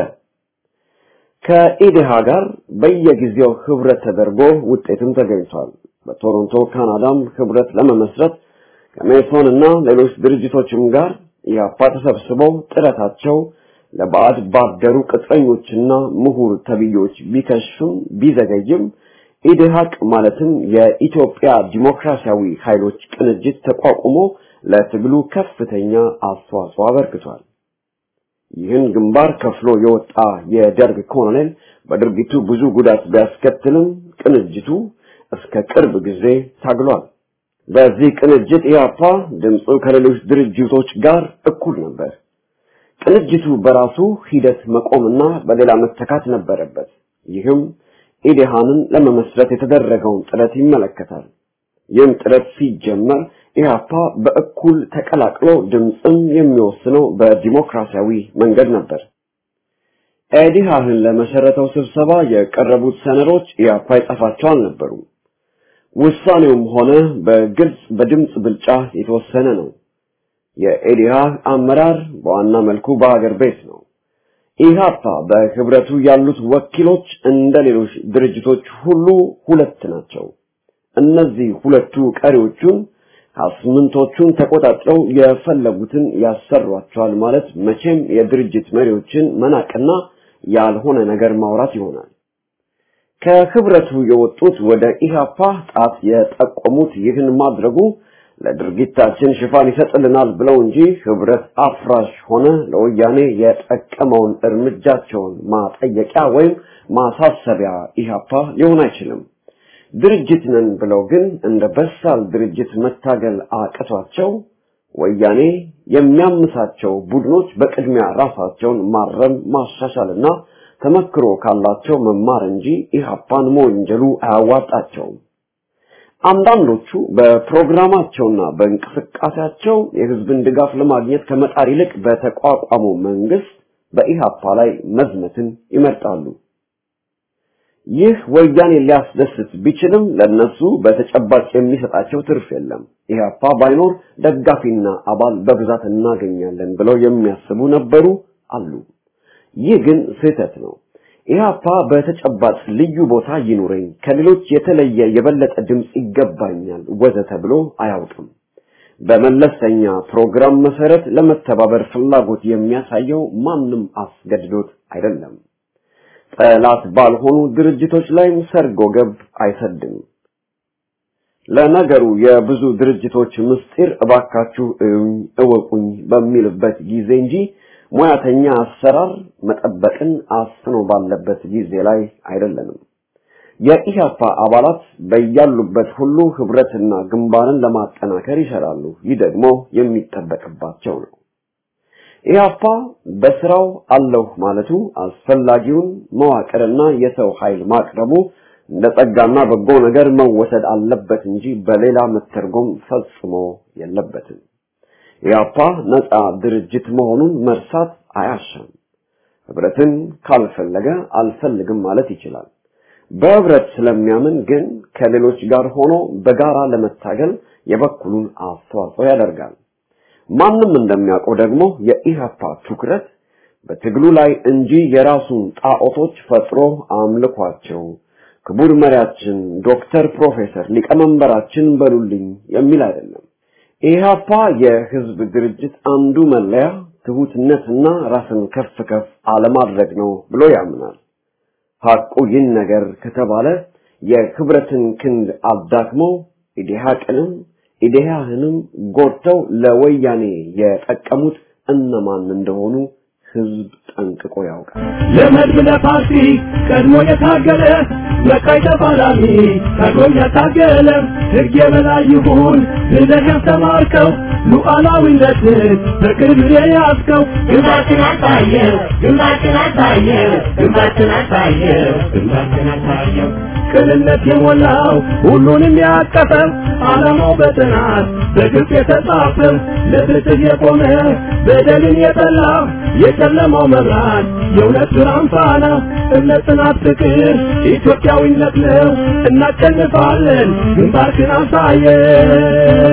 ከኢዴሃ ጋር በየጊዜው ህብረት ተደርጎ ውጤትም ተገኝቷል። በቶሮንቶ ካናዳም ህብረት ለመመስረት ከሜሶን እና ሌሎች ድርጅቶችም ጋር ኢህአፓ ተሰብስበው ጥረታቸው ለባዕድ ባደሩ ቅጥረኞችና ምሁር ተብዮች ቢከሽም ቢዘገይም ኢዴሃቅ ማለትም የኢትዮጵያ ዲሞክራሲያዊ ኃይሎች ቅንጅት ተቋቁሞ ለትግሉ ከፍተኛ አስተዋጽኦ አበርክቷል። ይህን ግንባር ከፍሎ የወጣ የደርግ ኮሎኔል በድርጊቱ ብዙ ጉዳት ቢያስከትልም ቅንጅቱ እስከ ቅርብ ጊዜ ታግሏል። በዚህ ቅንጅት ኢህአፓ ድምፁ ከሌሎች ድርጅቶች ጋር እኩል ነበር። ቅንጅቱ በራሱ ሂደት መቆምና በሌላ መተካት ነበረበት። ይህም ኢዴሃንን ለመመስረት የተደረገውን ጥረት ይመለከታል። ይህም ጥረት ሲጀመር ኢህአፓ በእኩል ተቀላቅሎ ድምፅም የሚወስነው በዲሞክራሲያዊ መንገድ ነበር። ኢዴሃንን ለመሰረተው ስብሰባ የቀረቡት ሰነዶች ኢህአፓ የጻፋቸው አልነበሩም። ውሳኔውም ሆነ በግልጽ በድምፅ ብልጫ የተወሰነ ነው። የኢዴሃ አመራር በዋና መልኩ በሀገር ቤት ነው። ኢህአፓ በህብረቱ ያሉት ወኪሎች እንደ ሌሎች ድርጅቶች ሁሉ ሁለት ናቸው። እነዚህ ሁለቱ ቀሪዎቹን አስምንቶቹን ተቆጣጥረው የፈለጉትን ያሰሯቸዋል ማለት መቼም የድርጅት መሪዎችን መናቅና ያልሆነ ነገር ማውራት ይሆናል። ከህብረቱ የወጡት ወደ ኢህአፓ ጣት የጠቆሙት ይህን ማድረጉ ለድርጊታችን ሽፋን ይሰጥልናል ብለው እንጂ ህብረት አፍራሽ ሆነ ለወያኔ የጠቀመውን እርምጃቸውን ማጠየቂያ ወይም ማሳሰቢያ ኢህአፓ ሊሆን አይችልም። ድርጅት ነን ብለው ግን እንደ በሳል ድርጅት መታገል አቅቷቸው ወያኔ የሚያምሳቸው ቡድኖች በቅድሚያ ራሳቸውን ማረም ማሻሻልና ተመክሮ ካላቸው መማር እንጂ ኢህአፓን መወንጀሉ አያዋጣቸውም። አንዳንዶቹ በፕሮግራማቸውና በእንቅስቃሴያቸው የህዝብን ድጋፍ ለማግኘት ከመጣር ይልቅ በተቋቋመው መንግስት በኢህአፓ ላይ መዝመትን ይመርጣሉ። ይህ ወያኔ ሊያስደስት ቢችልም ለነሱ በተጨባጭ የሚሰጣቸው ትርፍ የለም። ኢህአፓ ባይኖር ደጋፊና አባል በብዛት እናገኛለን ብለው የሚያስቡ ነበሩ አሉ። ይህ ግን ስህተት ነው። ኢህአፓ በተጨባጭ ልዩ ቦታ ይኑረኝ፣ ከሌሎች የተለየ የበለጠ ድምፅ ይገባኛል ወዘተ ብሎ አያውቅም። በመለስተኛ ፕሮግራም መሰረት ለመተባበር ፍላጎት የሚያሳየው ማንም አስገድዶት አይደለም። ጠላት ባልሆኑ ድርጅቶች ላይም ሰርጎ ገብ አይሰድም። ለነገሩ የብዙ ድርጅቶች ምስጢር እባካችሁ እዩኝ እወቁኝ በሚልበት ጊዜ እንጂ ሙያተኛ አሰራር መጠበቅን አስኖ ባለበት ጊዜ ላይ አይደለንም። የኢህአፓ አባላት በያሉበት ሁሉ ህብረትና ግንባርን ለማጠናከር ይሰራሉ። ይህ ደግሞ የሚጠበቅባቸው ነው። ኢህአፓ በስራው አለሁ ማለቱ አስፈላጊውን መዋቅርና የሰው ኃይል ማቅረቡ እንደ ጸጋና በጎ ነገር መወሰድ አለበት እንጂ በሌላ መተርጎም ፈጽሞ የለበትም። ኢህአፓ ነፃ ድርጅት መሆኑን መርሳት አያሻም። ህብረትን ካልፈለገ አልፈልግም ማለት ይችላል። በህብረት ስለሚያምን ግን ከሌሎች ጋር ሆኖ በጋራ ለመታገል የበኩሉን አስተዋጽኦ ያደርጋል። ማንም እንደሚያውቀው ደግሞ የኢህአፓ ትኩረት በትግሉ ላይ እንጂ የራሱን ጣዖቶች ፈጥሮ አምልኳቸው ክቡር መሪያችን ዶክተር ፕሮፌሰር ሊቀመንበራችን በሉልኝ የሚል አይደለም። ኢህአፓ የህዝብ ድርጅት አንዱ መለያ ትሁትነትና ራስን ከፍ ከፍ አለማድረግ ነው ብሎ ያምናል። ሐቁ ይህን ነገር ከተባለ የህብረትን ክንድ አዳክመው ኢዴሃቅንም ኢዴሃህንም ጎድተው ለወያኔ የጠቀሙት እነማን እንደሆኑ ህዝብ ጠንቅቆ ያውቃል። ለመድብ ለፓርቲ ቀድሞ የታገለ በቃይ ተፋላሚ ቀድሞ ያታገለ ሕግ የበላይ ይሁን ብለህ ያስተማርከው ሉዓላዊነትን በቅርብ የያዝከው ግንባርህን አሳየው ግንባርህን አሳየው ግንባርህን አሳየው ግንባርህን አሳየው ቅንነት የሞላው ሁሉንም ያቀፈ ዓላማው በጥናት በግልጽ የተጻፈ ለፍትህ የቆመ በደልን የጠላ የጨለማው መብራት የእውነት ብርሃን ፋና እምነት፣ ጽናት፣ ፍቅር ኢትዮጵያዊነት ነው። እናሸንፋለን። ግንባርክን አሳየን።